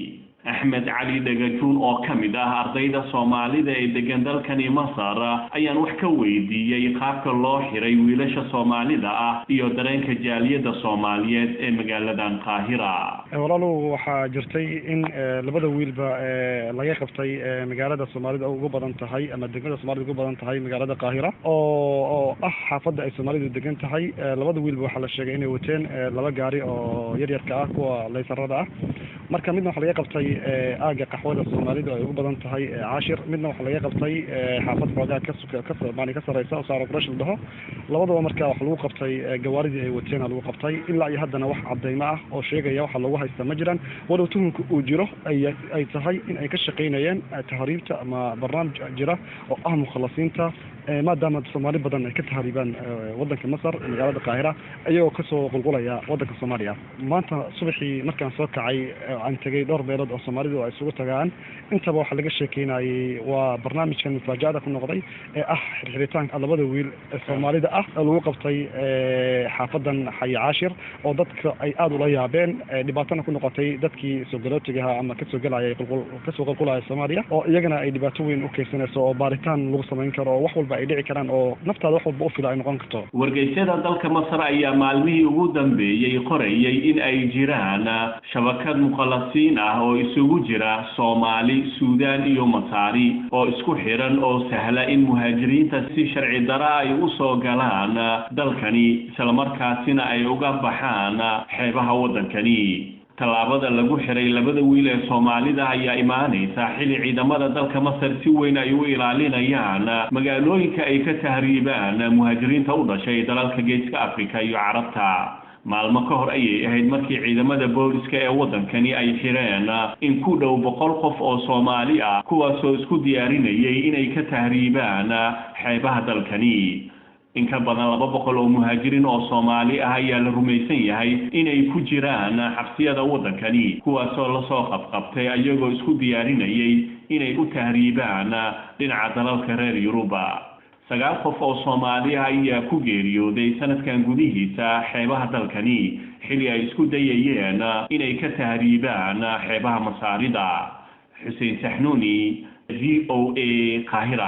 axmed cali dhagajuun oo ka mid ah ardayda soomaalida ee degan dalkani masar ayaan wax ka weydiiyey qaabka loo xiray wiilasha soomaalida ah iyo dareenka jaaliyadda soomaaliyeed ee magaaladan qaahira walaalow waxaa jirtay in labada wiilba laga qabtay magaalada soomaalida ugu badan tahay ama degmada soomaalida ugu badan tahay magaalada qaahira oo oo ah xaafadda ay soomaalidu degan tahay labada wiilba waxaa la sheegay inay wateen laba gaari oo yaryarka ah kuwa laysarada ah marka midna waxaa laga qabtay aaga qaxwada soomaalidu ay ugu badan tahay caashir midna waxaa laga qabtay xaafad xoogaa kamaani ka sareysa oo saaro qurash la dhaho labadaba marka waxa lagu qabtay gawaaridii ay wateena lagu qabtay ilaa iyo haddana wax cadeymo ah oo sheegaya waxa lagu haysta ma jiraan walow tuhunka uu jiro ay tahay in ay ka shaqeynayeen tahriibta ama barnaamij jira oo ah mukhalasiinta maadaama soomaali badan ay ka tahriibaan wadanka masar magaalada qaahira iyagoo kasoo qulqulaya wadanka soomaaliya maanta subaxii markaan soo kacay aan tegay dhowr meelood oo soomaalidu ay isugu tagaan intaba waxaa laga sheekeynayay waa barnaamijkan mufaajaada ku noqday ee ah xirxiritaanka labada wiil ee soomaalida ah oo lagu qabtay xaafadan xayi caashir oo dadka ay aada ula yaabeen dhibaatana ku noqotay dadkii soo galootigaha ama kasoo gelayay kasoo qulqulaya soomaaliya oo iyagana ay dhibaato weyn u keysanayso oo baaritaan lagu samayn karo oo wax walba ay dhici karaan oo naftaada wax walba u fila ay noqon karto wargeysyada dalka masar ayaa maalmihii ugu dambeeyey qorayay in ay jiraan shabakad mukhalasiin ah oo isugu jira soomaali suudaan iyo masaari oo isku xiran oo sahla in muhaajiriinta si sharci dara ay u soo galaan dalkani islamarkaasina ay uga baxaan xeebaha waddankani tallaabada lagu xiray labada wiil ee soomaalida ayaa imaanaysa xili ciidamada dalka masar si weyn ay u ilaalinayaan magaalooyinka ay ka tahriibaan muhaajiriinta u dhashay dalalka geeska afrika iyo carabta maalmo ka hor ayay ahayd markii ciidamada booliska ee waddankani ay xireen in ku dhow boqol qof oo soomaali ah kuwaasoo isku diyaarinayay inay ka tahriibaan xeebaha dalkani in ka badan laba boqol oo muhaajiriin oo soomaali ah ayaa la rumaysan yahay inay ku jiraan xabsiyada waddankani kuwaasoo lasoo qabqabtay ayagoo isku diyaarinayay inay u tahriibaan dhinaca dalalka reer yuruba sagaal qof oo soomaali ah ayaa ku geeriyooday sanadkan gudihiisa xeebaha dalkani xili ay isku dayayeen inay ka tahriibaan xeebaha masaarida xuseen saxnuuni v o a qaahira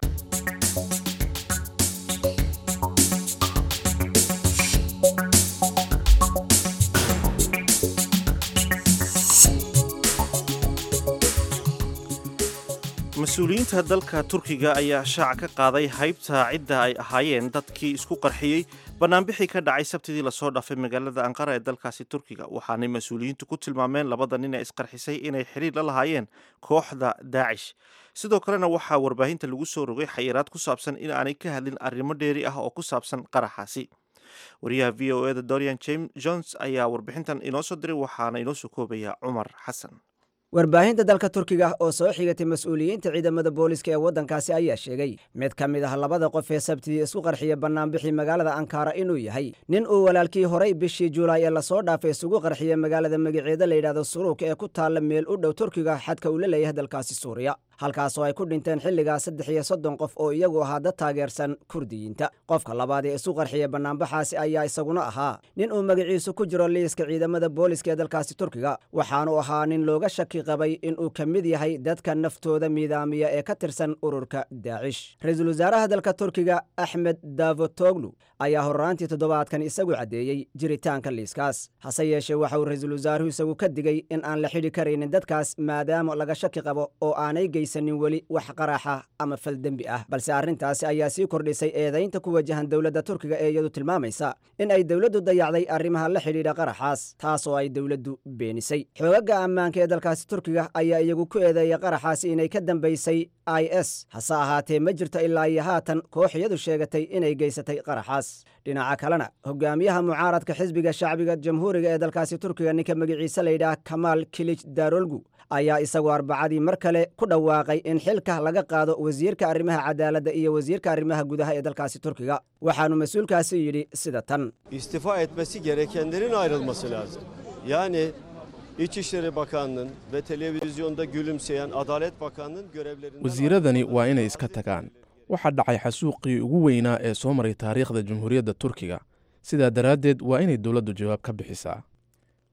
mas-uuliyiinta dalka turkiga ayaa shaaca ka qaaday haybta cidda ay ahaayeen dadkii isku qarxiyey banaanbixii ka dhacay sabtidii lasoo dhaafay magaalada anqara ee dalkaasi turkiga waxaanay mas-uuliyiintu ku tilmaameen labada nin ee isqarxisay inay xiriir la lahaayeen kooxda daacish sidoo kalena waxaa warbaahinta lagu soo rogay xayiraad ku saabsan in aanay ka hadlin arrimo dheeri ah oo ku saabsan qaraxaasi wariyaha v o eda dorian james jones ayaa warbixintan inoo soo diray waxaana inoo soo koobaya cumar xasan warbaahinta dalka turkiga oo soo xigatay mas-uuliyiinta ciidamada booliska ee waddankaasi ayaa sheegay mid ka mid ah labada qof ee sabtidii isku qarxiya bannaanbixii magaalada ankara inuu yahay nin uu walaalkii horay bishii julaay ee lasoo dhaafay isugu qarxiya magaalada magaceeda layidhahdo suruuk ee ku taalla meel u dhow turkiga xadka uu la leeyahay dalkaasi suuriya halkaasoo ay ku dhinteen xilligaa saddex iyo soddon qof oo iyagu ahaa dad taageersan kurdiyiinta qofka labaad ee isu qarxiya bannaanbaxaasi ayaa isaguna ahaa nin uu magaciisu ku jiro liiska ciidamada booliska ee dalkaasi turkiga waxaanu ahaa nin looga shaki qabay inuu ka mid yahay dadka naftooda miidaamiya ee ka tirsan ururka daacish ra-iisul wasaaraha dalka turkiga axmed davotoglu ayaa horraantii toddobaadkan isagu caddeeyey jiritaanka liiskaas hase yeeshee waxa uu ra-iisul wasaaruhu isagu ka digay in aan la xidhi karaynin dadkaas maadaama laga shaki qabo oo aanay geysanin weli wax qaraxa ama fal dembi ah balse arrintaasi ayaa sii kordhisay eedaynta ku wajahan dowladda turkiga ee iyadu tilmaamaysa in ay dowladdu dayacday arrimaha la xidhiidha qaraxaas taas oo ay dowladdu beenisay xoogaga ammaanka ee dalkaasi turkiga ayaa iyagu ku eedeeyay qaraxaasi inay ka dambaysay i s hase ahaatee ma jirto ilaa iyo haatan koox iyadu sheegatay inay geysatay qaraxaas dhinaca kalena hogaamiyaha mucaaradka xisbiga shacbiga jamhuuriga ee dalkaasi turkiga ninka magaciise layidhaah kamaal kilij darolgu ayaa isagu arbacadii mar kale ku dhawaaqay in xilka laga qaado wasiirka arrimaha cadaaladda iyo wasiirka arrimaha gudaha ee dalkaasi turkiga waxaanu mas-uulkaasi yidhi sida tan istifa etmesi gerekenlerin ayrılması lazım. Yani İçişleri Bakanlığı'nın ve televizyonda gülümseyen Adalet Bakanlığı'nın görevlerinden... wasiiradani waa inay iska tagaan waxaa dhacay xasuuqii ugu weynaa ee soo maray taariikhda jamhuuriyadda turkiga sidaa daraaddeed waa inay dowladdu jawaab ka bixisaa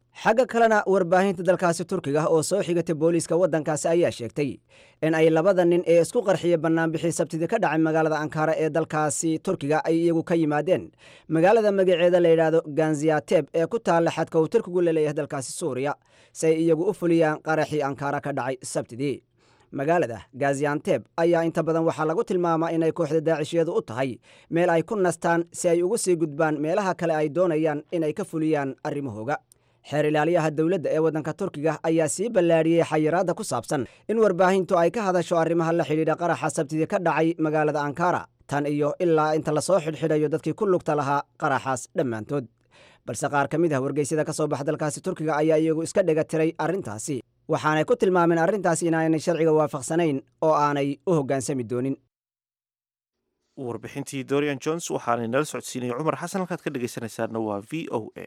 xagga kalena warbaahinta dalkaasi turkiga oo soo xigatay booliiska waddankaasi ayaa sheegtay in ay labada nin ee isku qarxiya bannaanbixii sabtidii ka dhacay magaalada ankara ee dalkaasi turkiga ay iyagu ka yimaadeen magaalada magaceeda la yidhaahdo ganziyateb ee ku taalla xadka uu turkigu laleeyahay dalkaasi suuriya si ay iyagu u fuliyaan qaraxii ankara ka dhacay sabtidii magaalada gazianteb ayaa inta badan waxaa lagu tilmaamaa inay kooxda daacishiyadu u tahay meel ay ku nastaan si ay ugu sii gudbaan meelaha kale ay doonayaan inay ka fuliyaan arrimahooga xeer ilaaliyaha dowladda ee waddanka turkiga ayaa sii ballaadhiyey xayiraadda ku saabsan in warbaahintu ay ka hadasho arrimaha la xidhiidha qaraxa sabtidii ka dhacay magaalada ankara tan iyo ilaa inta lasoo xidhxidhayo dadkii ku lugta lahaa qaraxaas dhammaantood balse qaar ka mid ah wargeysyada ka soo baxa dalkaasi turkiga ayaa iyagu iska dhega tiray arrintaasi waxaanay ku tilmaameen arrintaasi inaanay sharciga waafaqsanayn oo aanay u hoggaansami doonin warbixintii dorian jones waxaanay nala socodsiinaya cumar xasan halkaad ka dhegaysanaysaana waa v o a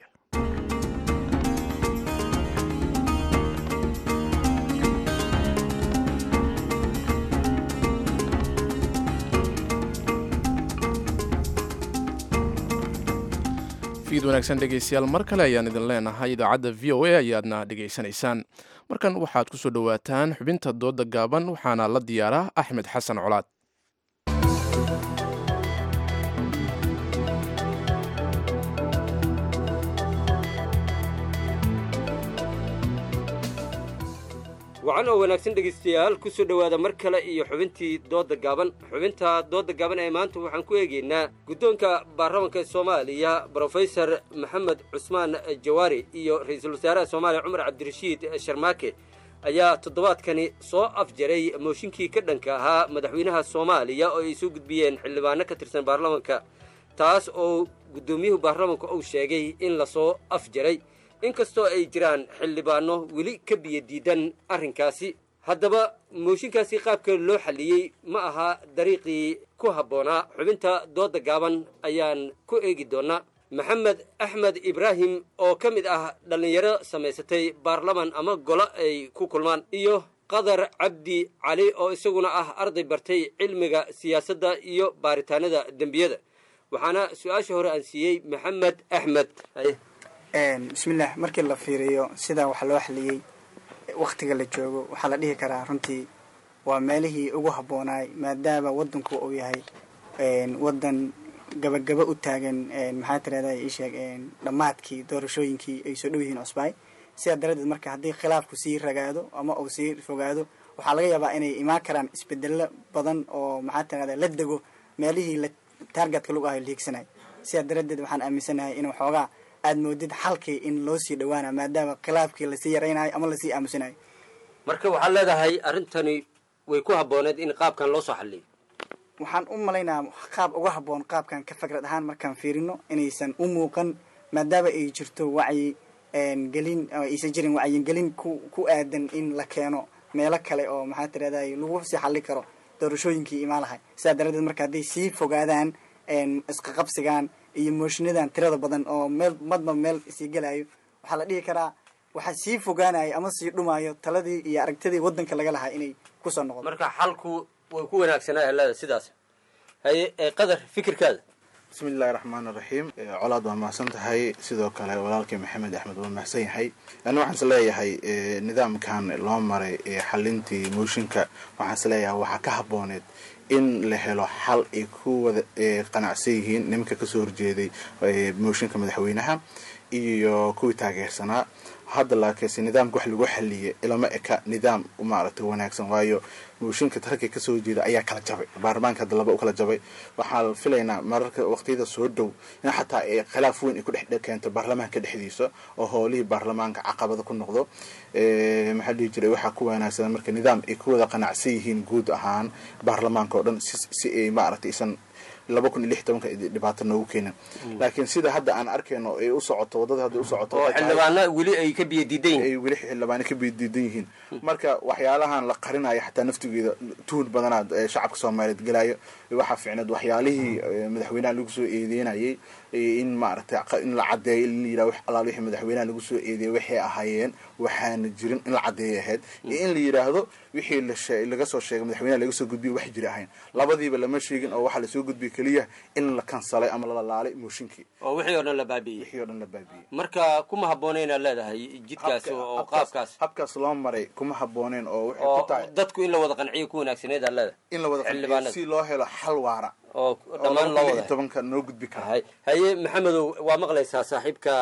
fiid wanaagsan dhegaystayaal mar kale ayaan idin leenahay idaacadda v o a ayaadna dhegaysanaysaan markan waxaad ku soo dhowaataan xubinta dooda gaaban waxaana la diyaaraa axmed xasan colaad wacan oo wanaagsan dhegaystayaal ku soo dhowaada mar kale iyo xubintii doodda gaaban xubinta doodda gaaban ee maanta waxaan ku eegaynaa guddoonka baarlamanka soomaaliya brofesor maxamed cusmaan jawaari iyo ra-iisul wasaaraha soomaaliya cumar cabdirashiid sharmaake ayaa toddobaadkani soo afjaray mooshinkii ka dhanka ahaa madaxweynaha soomaaliya oo ay soo gudbiyeen xildhibaano ka tirsan baarlamanka taas oo guddoomiyuhu baarlamanka uu sheegay in lasoo afjaray inkastoo ay jiraan xildhibaano weli ka biyo diidan arrinkaasi haddaba mooshinkaasi qaabka loo xalliyey ma aha dariiqii ku habboonaa xubinta doodda gaaban ayaan ku eegi doonnaa maxamed axmed ibraahim oo ka mid ah dhallinyaro samaysatay baarlaman ama golo ay ku kulmaan iyo qadar cabdi cali oo isaguna ah arday bartay cilmiga siyaasadda iyo baaritaanada dembiyada waxaana su-aasha hore aan siiyey maxamed axmed bismillaah markii la fiiriyo sidaa wax loo xaliyey wakhtiga la joogo waxaa la dhihi karaa runtii waa meelihii ugu habboonaay maadaama waddanku uu yahay waddan gabagaba u taagan maxaa tirahda iisheeg dhammaadkii doorashooyinkii ay soo dhow yihiin cusbaay sidaa daradeed marka haddii khilaafku sii ragaado ama uu sii fogaado waxaa laga yaabaa inay imaan karaan isbedelo badan oo maxaa tirahda la dego meelihii la taargetka lagu ahay la hiigsanay sidaa daradeed waxaan aaminsanahay in waxoogaa aad moodid xalkii in loo sii dhawaana maadaama khilaafkii lasii yaraynayo ama lasii aamusinayo marka waxaad leedahay arrintani way ku habbooneed in qaabkan loo soo xalliyo waxaan u malaynaa qaab uga habboon qaabkan ka fikrad ahaan markaan fiirino inaysan u muuqan maadaama ay jirto wacyi gelin aysan jirin wacyigelin ku ku aadan in la keeno meelo kale oo maxaa tirahday lagu sii xalli karo doorashooyinkii imaan lahay sidaa daradeed marka hadday sii fogaadaan isqaqabsigaan iyo mooshiinadan tirada badan oo meel madba meel sii gelayo waxaa la dhihi karaa waxaa sii fogaanayo ama sii dhumaayo taladii iyo aragtidii waddanka laga lahaa inay kusoo noqdo marka xalku way ku wanaagsanaa helada sidaas haye qadar fikirkaada bismi illaahi raxmaan iraxiim colaad waa mahadsan tahay sidoo kale walaalkii maxamed axmed waa mahadsan yahay ani waxaan is leeyahay nidaamkan loo maray xalintii mooshinka waxaan is leeyahay waxaa ka habbooneed in la helo xal ay ku wada qanacsan yihiin nimanka kasoo horjeeday mooshinka madaxweynaha iyo kuwii taageersanaa hadda laakiinse nidaamka wax lagu xaliyay ilama eka nidaam maaragtay wanaagsan waayo mooshinka ragga kasoo jeeda ayaa kala jabay baarlamaanka hadda laba u kala jabay waxaan filaynaa mararka waqtiyada soo dhow in xataa ay khilaaf weyn ay ku dhex keento baarlamaanka dhexdiisa oo howlihii baarlamaanka caqabada ku noqdo maxaa dhihi jiray waxaa ku wanaagsan marka nidaam ay ku wada qanacsan yihiin guud ahaan baarlamaanka oo dhan si ay maaragtay isan laba kun iyo lix tobanka dhibaato noogu keenin laakiin sida hadda aan arkayno ay u socoto waddada hadda u socoto oo xildhibaana weli ay ka biyo diidan yihiin ay weli xildhibaano ka biyo diidan yihiin marka waxyaalahan la qarinayo xataa naftigeeda tuhun badanaad shacabka soomaaliyeed gelayo waxaa ficneed waxyaalihii madaxweynaha lagu soo eedeynayay in maaragtay in la cadeeyo in la yidhaha wax alaal wixii madaxweynaha lagu soo eedeeyay waxay ahaayeen waxaana jirin in la cadeeyay ahayd iyo in la yidhaahdo wixii la shee- laga soo sheegay madaxweynaha laga soo gudbiyay wax jira ahayn labadiiba lama sheegin oo waxaa lasoo gudbiyay keliya in la kansalay ama la lalaalay mooshinkii oo wixii oo dhan la baabi'iyey wixii oo dhan la baabi'iyey marka kuma habboona inaad leedahay jidkaas oo qaabkaas habkaas loo maray kuma habbooneen oo waxay ku oo tahay dadku in la wada qanciyo ku wanaagsaneed aad leedahay in la wada qanciyo xildhibaanada. si loo helo xal waara oo dhammaan loo wada tobanka noo gudbi kara hay haye maxamedow waa maqlaysaa saaxiibka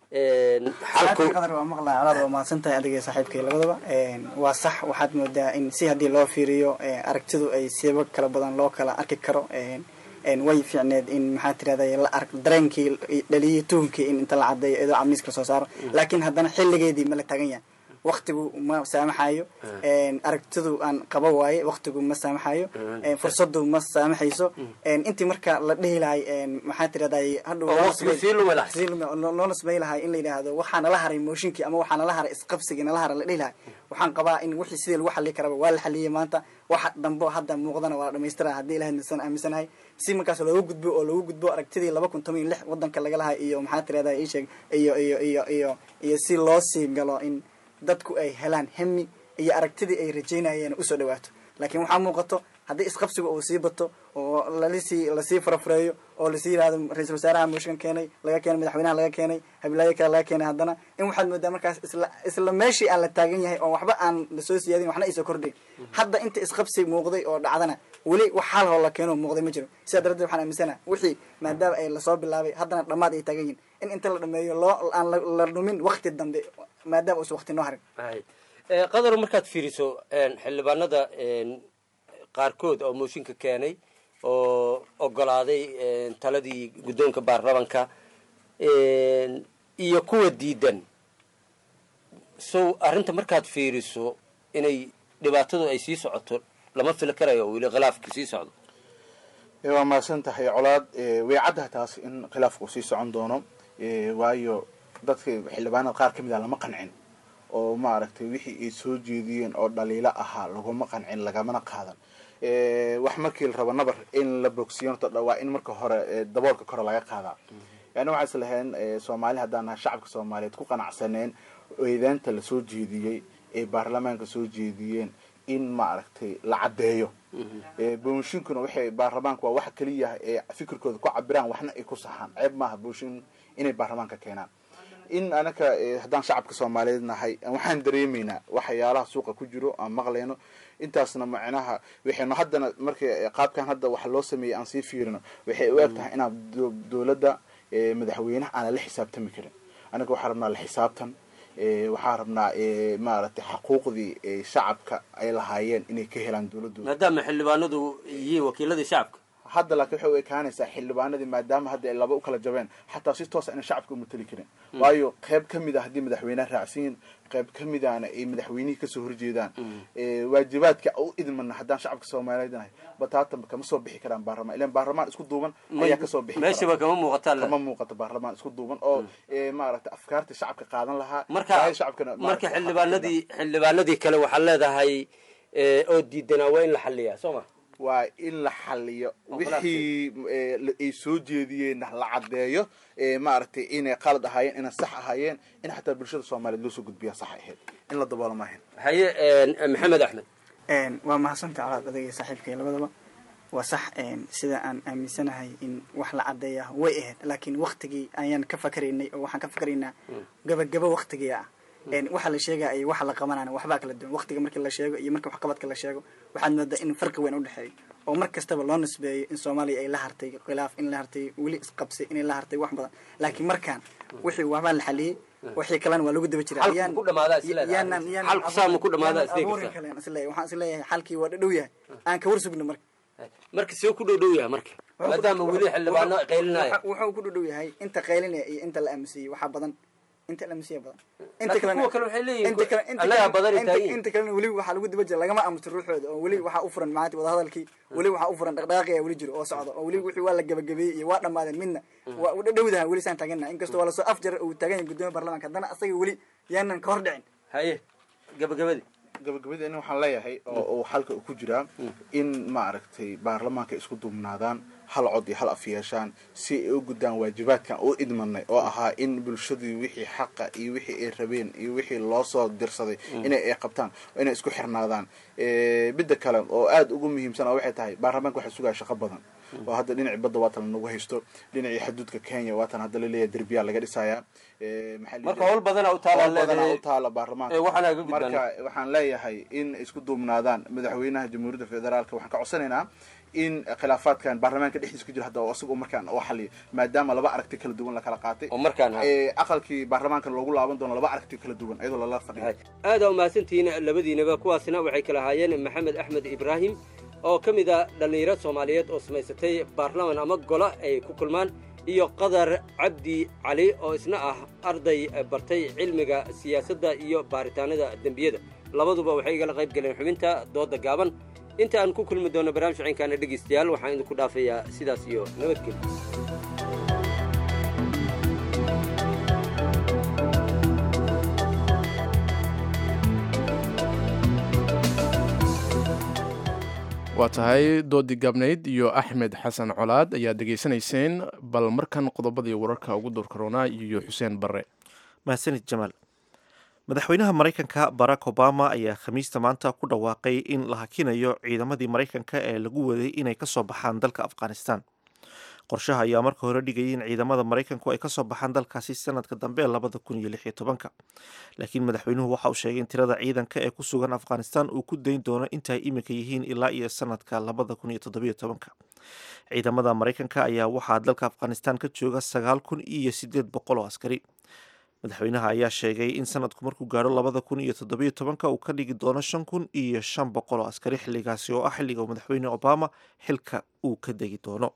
een, xalku Saacadda qadar waa maqlaa colaad waa mahadsan tahay adiga iyo saaxiibkay labadaba Een, waa sax waxaad moodaa in si haddii loo fiiriyo ee, aragtidu ay siba kala badan loo kala arki karo Een, een, way fiicneed in maxaa tirahday la ark dareenkii dhaliyay tuhunkii in inta la cadeeyo iyadoo cabniis kala soo saaro laakiin haddana xilligeedii ma la tagan yahay waqtigu ma saamaxayo Een, aragtidu aan qaba waaye waqtigu ma saamaxayo Een, fursadu ma saamaxayso Een, intii marka la dhihi lahay een, maxaa tirahday hadhow Oo waqtigu sii lumi lahay. sii lumi- loo- loona samey lahay in la yidhaahdo waxaa nala haray mooshinkii ama waxaa nala haray isqabsigii nala haray la dhihi lahay waxaan qabaa in wixii sidii lagu xallii karaba waa la xalliyey maanta waxa dambo hadda muuqdana waa la dhamaystira haddii ilahay nasan aaminsanahay si markaas loogu gudbo oo loogu gudbo aragtidii laba kun toban iyo lix wadanka laga lahay iyo maxaa tirahda ii sheeg iyo iyo iyo iyo iyo si loo sii galo in dadku ay helaan hemi iyo aragtidii ay rajaynayeen usoo dhawaato laakiin waxaa muuqato haddii isqabsiga uu sii bato oo lalisii lasii farafureeyo oo lasii yihahdo ra-iisul wasaaraha mooshinka keenay laga keenay madaxweynaha laga keenay habilaayo kale laga keenay haddana in waxaad moodaa markaas isla isla meeshii aan la taagan yahay oo waxba aan lasoo siyaadin waxna aysan kordhin hadda inta isqabsi muuqday oo dhacdana weli wax xal hoo la keeno muuqday ma jiro sidaa darteed waxaan aaminsanaha wixii maadaama ay lasoo bilaabay haddana dhammaad ay taagan yihin in inta la dhameeyo loo aan la- la dhumin wakti dambe maadaama uusan wakti noo harin hay Ee, qadar markaad fiiriso een, xildhibaanada een, qaarkood oo mooshinka keenay oo ogolaaday een, taladii guddoonka baarlamanka een, iyo kuwa diidan so arrinta markaad fiiriso inay dhibaatadu ay sii socoto lama fili karayo oo weli khilaafka sii socdo Eh, waa mahadsan tahay colaad Eh, way caddahay taas in khilaafku sii socon doono Eh, waayo dadka xildhibaanada qaar ka mid ah lama qancin oo maaragtay wixii ay soo jeediyeen oo dhaliilo ahaa laguma qancin lagamana qaadan Eh, wax markii la rabo nabar in la bogsiyo horta dha- waa in marka hore eh, daboolka kore laga qaadaa yani waxaa is lahayn eh, soomaali haddaan nahay shacabka soomaaliyeed ku qanacsaneen eedeenta lasoo jeediyey ee baarlamaanka soo jeediyeen in maaragtay la caddeeyo Eh, boonshinkuna waxay baarlamaanka waa waxa keliya ee fikirkooda ku cabiraan waxna ay ku saxaan ceeb maaha boonshin inay baarlamaanka keenaan in anaka eh, haddaan shacabka soomaaliyeed nahay waxaan dareemaynaa waxyaalaha suuqa ku jiro aan maqlayno intaasna macnaha waxaynu haddana markay qaabkan hadda wax loo sameeyey aan sii fiirino waxay u eg tahay inaan do- dowladda eh, madaxweynaha aanan la xisaabtami karin anaga waxaa rabnaa la xisaabtan eh, waxaa rabnaa eh, maaragtay xaquuqdii eh, shacabka ay lahaayeen inay ka helaan dowladooda maadaama xildhibaanadu yihiin wakiiladii shacabka hadda laakiin waxay u ekaanaysaa xildhibaanadii maadaama hadda ay laba u kala jabeen xataa si toosa inay shacabka umateli karin Mm. waayo qayb ka mid a haddii madaxweynaha raacsan yihin qayb ka mid ahna ay madaxweynihii kasoo horjeedaan Eh, waajibaadka u idmana haddaan shacabka soomaaliyeed nahay bataatan kama soo bixi karaan baarlamaan ilan baarlamaan isku duuban Ma- ayaa kasoo bixi meeshaba kama muuqataa le. kama muuqato baarlamaan isku duuban oo eh, maaragtay afkaarta shacabka qaadan lahaa marka baahida shacabkana marka maaragtay xildhibaanadii xildhibaanadii kale waxaad leedahay ee, oo diidanaa waa in la xaliyaa soo ma waa in la xaliyo wixii eh, la- ay soo jeediyeenna la caddeeyo eh, maaragtay inay qalad ahaayeen inay sax ahaayeen in xataa bulshada soomaaliyeed loo soo gudbiyaa sax ahayd in la daboolo maahan haye een, maxamed axmed Een, waa mahadsanta colaad adagay saaxiibkay labadaba waa sax een, sida aan aaminsanahay in wax la cadeeya way ahayd laakiin waktigii ayaan ka fakaraynay oo waxaan ka fakaraynaa gabagabo waktigii ah Een, waxa la sheegaya iyo waxa la qabanana waxbaa kala duwan waktiga markii la sheego iyo marka waxqabadka la sheego waxaad moodaa in farqi weyn udhexeeyo oo mar kastaba loo nisbeeyo in soomaaliya ay la hartay khilaaf in la hartay weli isqabsi inay la hartay wax badan laakiin markaan wixii waxbaa la xaliyey wixii kalena waa lagu daba jiraa Xalku Yaan- ku dhamaadaa is leedahay. yaanan- yaanan Xalku saa ma ku dhamaadaa yaanan is abuurin leedahay. kalen isleeyahay waxaan isleeyahay xalkii waa dhadhow yahay aan ka war sugno marka marka see ku dhow dhow yahay marka maadaama weli xildhibaano qaylinaya wuxuu ku dhadhow yahay inta qaylinaya iyo inta la aaminsiiyey waxaa badan inta la aaminsiiya badan inta Laakiin kalena kuwa kale waxay leeyihiin inta kale inta annagaa kale- badan ay inta- taagan yihiin. inta kalena weli waxaa lagu daba jira lagama aamuso ruuxooda oo weli waxaa u furan maanta wadahadalkii weli waxaa u furan dhaqdhaqaaqi ayaa weli jiro oo socdo oo weli wixii waa la gabagabeeyey iyo waa dhammaadeen midna waa u dhadhowdaha weli saan taagannaha inkastoo waa lasoo afjar uu taagan yahay gudoomiya baarlamaanka haddana asaga weli yaanan ka hor dhicin haye gabagabadii gabagabadii in waxaan leeyahay oo uu xalka uu ku jiraa in maaragtay baarlamaanka isku duubnaadaan hal cod iyo hal af yeeshaan si ay u guddaan waajibaadkan u idmanay oo ahaa in bulshadii wixii xaqa iyo wixii ay rabeen iyo wixii loo soo dirsaday inay ay qabtaan inay isku xirnaadaan midda kale oo aada ugu muhiimsan oo waxay tahay baarlamaanka waxaa sugaya shaqo badan oo hadda dhinacii badda waatan nagu haysto dhinacii xaduudka kenya waatan hadda laleeyahay derbiyaa laga dhisayaa marka howl badana u taala badanaa u taala baarlamaanka waxaana ga gudbaan marka waxaan leeyahay in isku duubnaadaan madaxweynaha jamhuuriyadda federaalka waxaan ka codsanaynaa in khilaafaadkan baarlamaanka dhexdiisa ku jira hadda isagu markaan oo xaliyo maadaama laba aragti kala duwan la kala qaatay oo markaan aqalkii baarlamaanka loogu laaban doono laba aragti kala duwan iyadoo lala fadhiyo aada umahadsantihiin labadiinaba kuwaasina waxay kala haayeen maxamed axmed ibraahim oo ka mid a dhallinyaro soomaaliyeed oo samaysatay baarlaman ama golo ay ku kulmaan iyo qadar cabdi cali oo isna ah arday bartay cilmiga siyaasadda iyo baaritaanada dembiyada labaduba waxay igala qayb galeen xubinta dooda gaaban inta aan ku kulmi doono barnaamij ciinkaana dhegaystayaal waxaan idinku dhaafayaa sidaas iyo nabadgelyo waa tahay doodii gaabnayd iyo axmed xasan colaad ayaad degeysanayseen bal markan qodobadii wararka ugu doorkaroonaa iyo xuseen barre mahadsanid jamaal madaxweynaha maraykanka barack obama ayaa khamiista maanta ku dhawaaqay in la hakinayo ciidamadii maraykanka ee lagu waday inay kasoo baxaan dalka afghanistan qorshaha ayaa marka hore dhigayay in ciidamada maraykanku ay kasoo baxaan dalkaasi sanadka dambe labada kun iyo lix iyo tobanka laakiin madaxweynuhu waxa uu sheegay in tirada ciidanka ee ku sugan afghanistan uu ku dayn doono intaay iminka yihiin ilaa iyo sanadka labada kun iyo toddobiyo tobanka ciidamada maraykanka ayaa waxaa dalka afghanistan ka jooga sagaal kun iyo sideed boqol oo askari madaxweynaha ayaa sheegay in sanadku markuu gaadho labada kun iyo toddobiyo tobanka uu ka dhigi doono shan kun iyo shan boqol oo askari xilligaasi oo ah xilliga madaxweyne obama xilka uu ka degi doono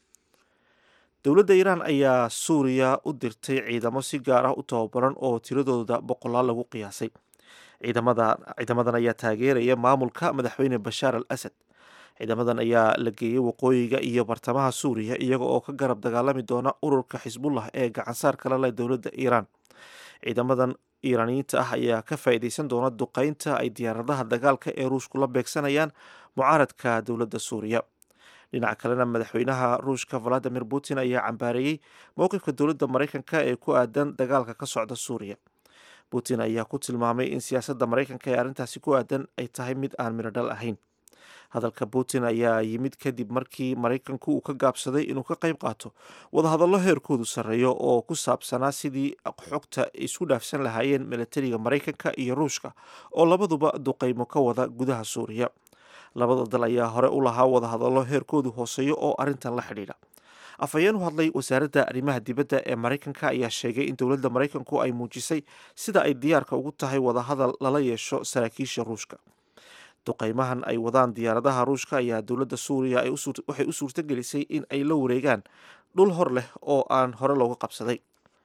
dowladda iiraan ayaa suuriya u dirtay ciidamo si gaar ah u tababaran oo tiradooda boqolaal lagu qiyaasay ciidamadan ayaa taageeraya maamulka madaxweyne bashaar al asad ciidamadan ayaa la geeyey waqooyiga iyo bartamaha suuriya iyaga oo ka garab dagaalami doona ururka xisbullah ee gacansaar kala leh dowladda iiraan ciidamadan iiraaniyiinta ah ayaa ka faa'iideysan doona duqeynta ay diyaaradaha dagaalka ee ruushku la beegsanayaan mucaaradka dowladda suuriya dhinaca kalena madaxweynaha ruushka valadimir putin ayaa cambaareeyey mowqifka dowladda maraykanka ee ku aadan dagaalka ka socda suuriya putin ayaa ku tilmaamay in siyaasadda maraykanka ee arrintaasi ku aadan ay tahay mid aan midhodhal ahayn hadalka putin ayaa yimid kadib markii maraykanku uu ka gaabsaday inuu ka qayb qaato wadahadallo heerkoodu sarreeyo oo ku saabsanaa sidii xogta isku dhaafsan lahaayeen milatariga maraykanka iyo ruushka oo labaduba duqeymo ka wada gudaha suuriya labada dal ayaa hore u lahaa wadahadallo heerkoodu hooseeyo oo arrintan la xidhiidha afhayeen u hadlay wasaaradda arrimaha dibadda ee maraykanka ayaa sheegay in dowladda maraykanku ay muujisay sida ay diyaarka ugu tahay wadahadal lala yeesho saraakiisha ruushka duqeymahan ay wadaan diyaaradaha ruushka ayaa dowladda suuriya waxay u suurtagelisay in ay la wareegaan dhul hor leh oo aan hore looga qabsaday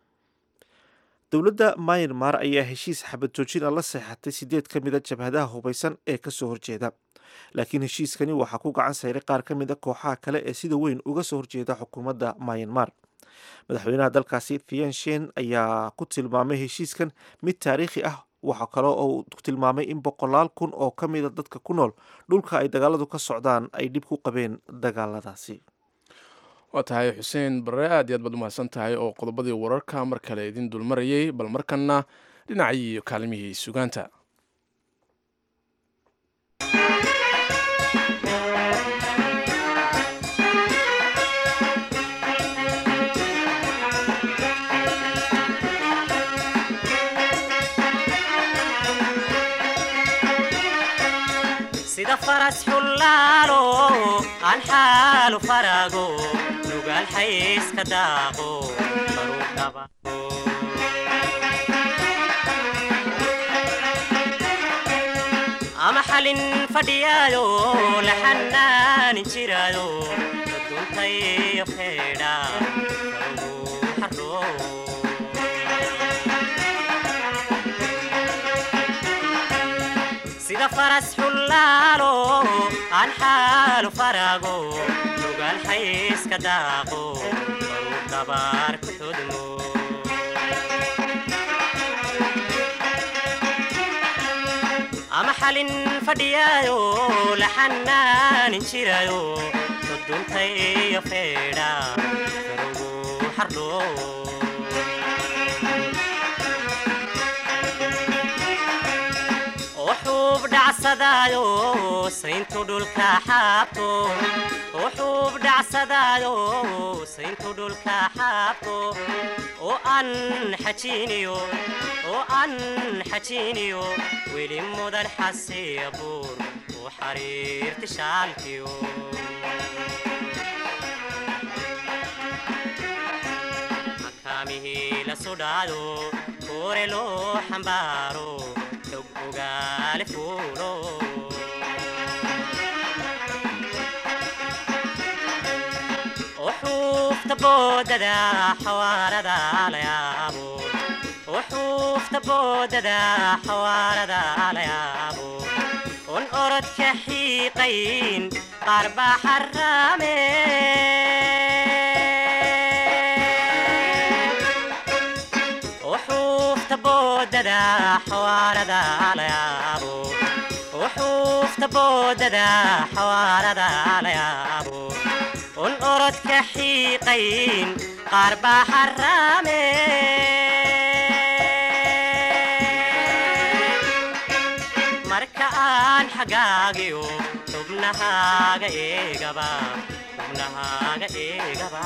dowladda myanmar ayaa heshiis xabad joojin a la seexatay sideed ka mid a jabhadaha hubaysan ee kasoo horjeeda laakiin heshiiskani waxaa ku gacan sayray qaar ka mid a kooxaha kale ee sida weyn uga soo horjeeda xukuumadda myanmar madaxweynaha dalkaasi thienshen ayaa ku tilmaamay heshiiskan mid taariikhi ah waxaa kale oo uu tilmaamay in boqolaal kun oo ka mida dadka ku nool dhulka ay dagaaladu ka socdaan ay dhib ku qabeen dagaaladaasi waa tahay xuseen barre aad iyo aad baad umahadsan tahay oo qodobadii wararka mar kale idin dulmarayay bal markanna dhinacii kaalmihii sugaanta sida faras xullaalo aan xaalu farago nugaal xayska daaqo baruu dhaba ama xalin fadhiyaayo la xanaanin jiraayo duntayo feedha sida faras xullaalo aan xaalu farago nugaal xayska daaqo baruu dabaar ku xudmo ama xalin fadhiyaayo la xanaanin jiraayo duntayo feedha karugu xardho wuxuub dhacsadaayo sayntu dhulka xaabto wuxuub dhacsadaayo sayntu dhulka xaabto oo aan xajiiniyo oo aan xajiiniyo weli mudan xasiya buur u xariirti shaalkiyo makaamihii la sudhaado koore loo xambaaro xog ogaale fuulo وحوفت بوددا حواردا ليابو وحوفت بوددا حواردا ليابو ون أرد كحيقين قرب حرامين وحوفت بوددا حواردا ليابو وحوفت بوددا حواردا ليابو un orod ka xiiqayn qaar baa xaraame marka aan xagaagiyo xubnahaaga eegaba xubnahaaga eegaba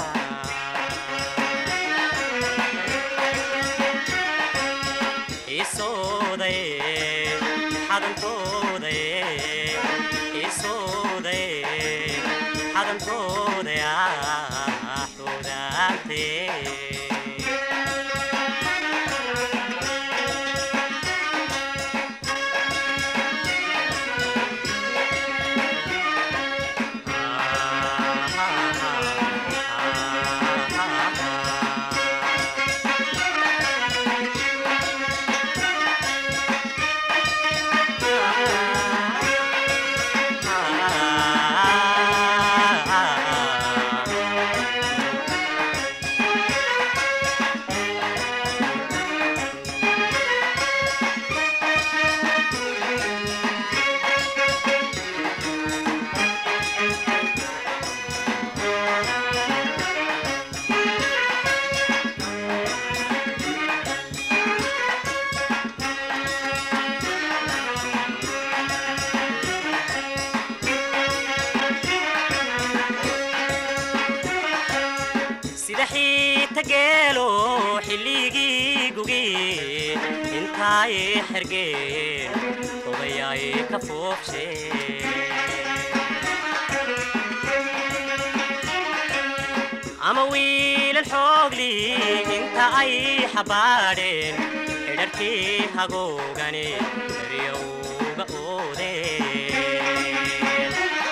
isoodaye xadantoodaye isoodaye xadantooda yaa xudaantee sida xiita geelo xilligii gugi intaay xergeen odayaay ka foofshe ama wiilal xoogli inta ay xabaadheen xidharkii hagoogani eryowga oodeen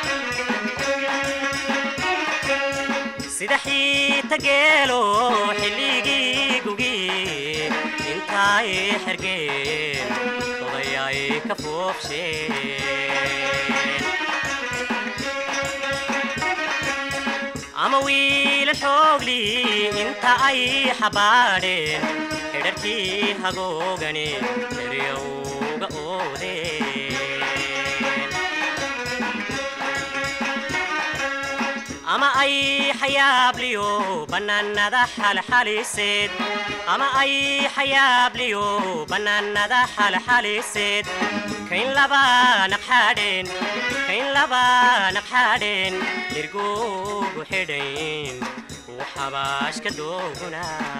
sida xiita geelo xilligii gugi intaay xergeen odayaay ka foofsheen ama wiilal xoogli inta ay xabaadheen xidharkii hagoogani eryowga oodeen ama ay xayaabliyo bannaanada xalxaliseed ama ay xayaabliyo bannaanada xalxaliseed kayn laba naqxadheen kayn laba naqxadheen dhirgugu xidhayn uu xabaashka dooguna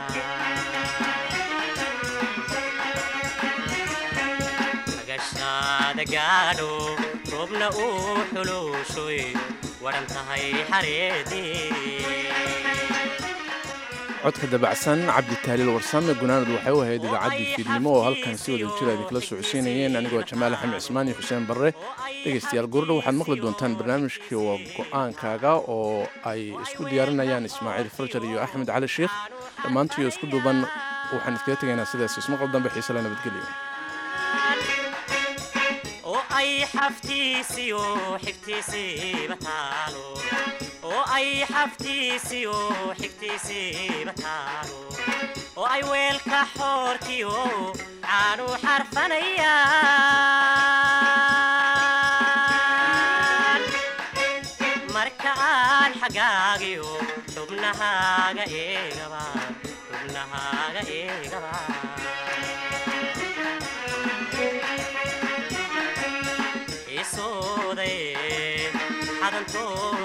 agashaada gaadho roobna uu xuluushoy waran tahay xareedii codka dabacsan cabdi taaliil warsame gunaanad waxay u ahayd idaacaddii fiidnimo oo halkan si wada jira idinkala socodsiinayeen anigoo jamaal axmed cismaan iyo xuseen barre dhegaystayaal goordho waxaad maqli doontaan barnaamijkii waa go-aankaaga oo ay isku diyaarinayaan ismaaciil farjar iyo axmed cali sheikh dhammaantiyo isku duuban waxaan iskaga tegaynaa sidaas ismaqal dambe xiise la nabadgelyo oo ay xaftiisiyo xigtiisiiba taalo oo ay xaftiisiyo xigtiisiiba taalo oo ay weelka xoorkiyo caanu xarfanayaan marka aan xag xubnahaagiyo xubnahaaga eegaba xubnahaaga eegaba isooday xadantoo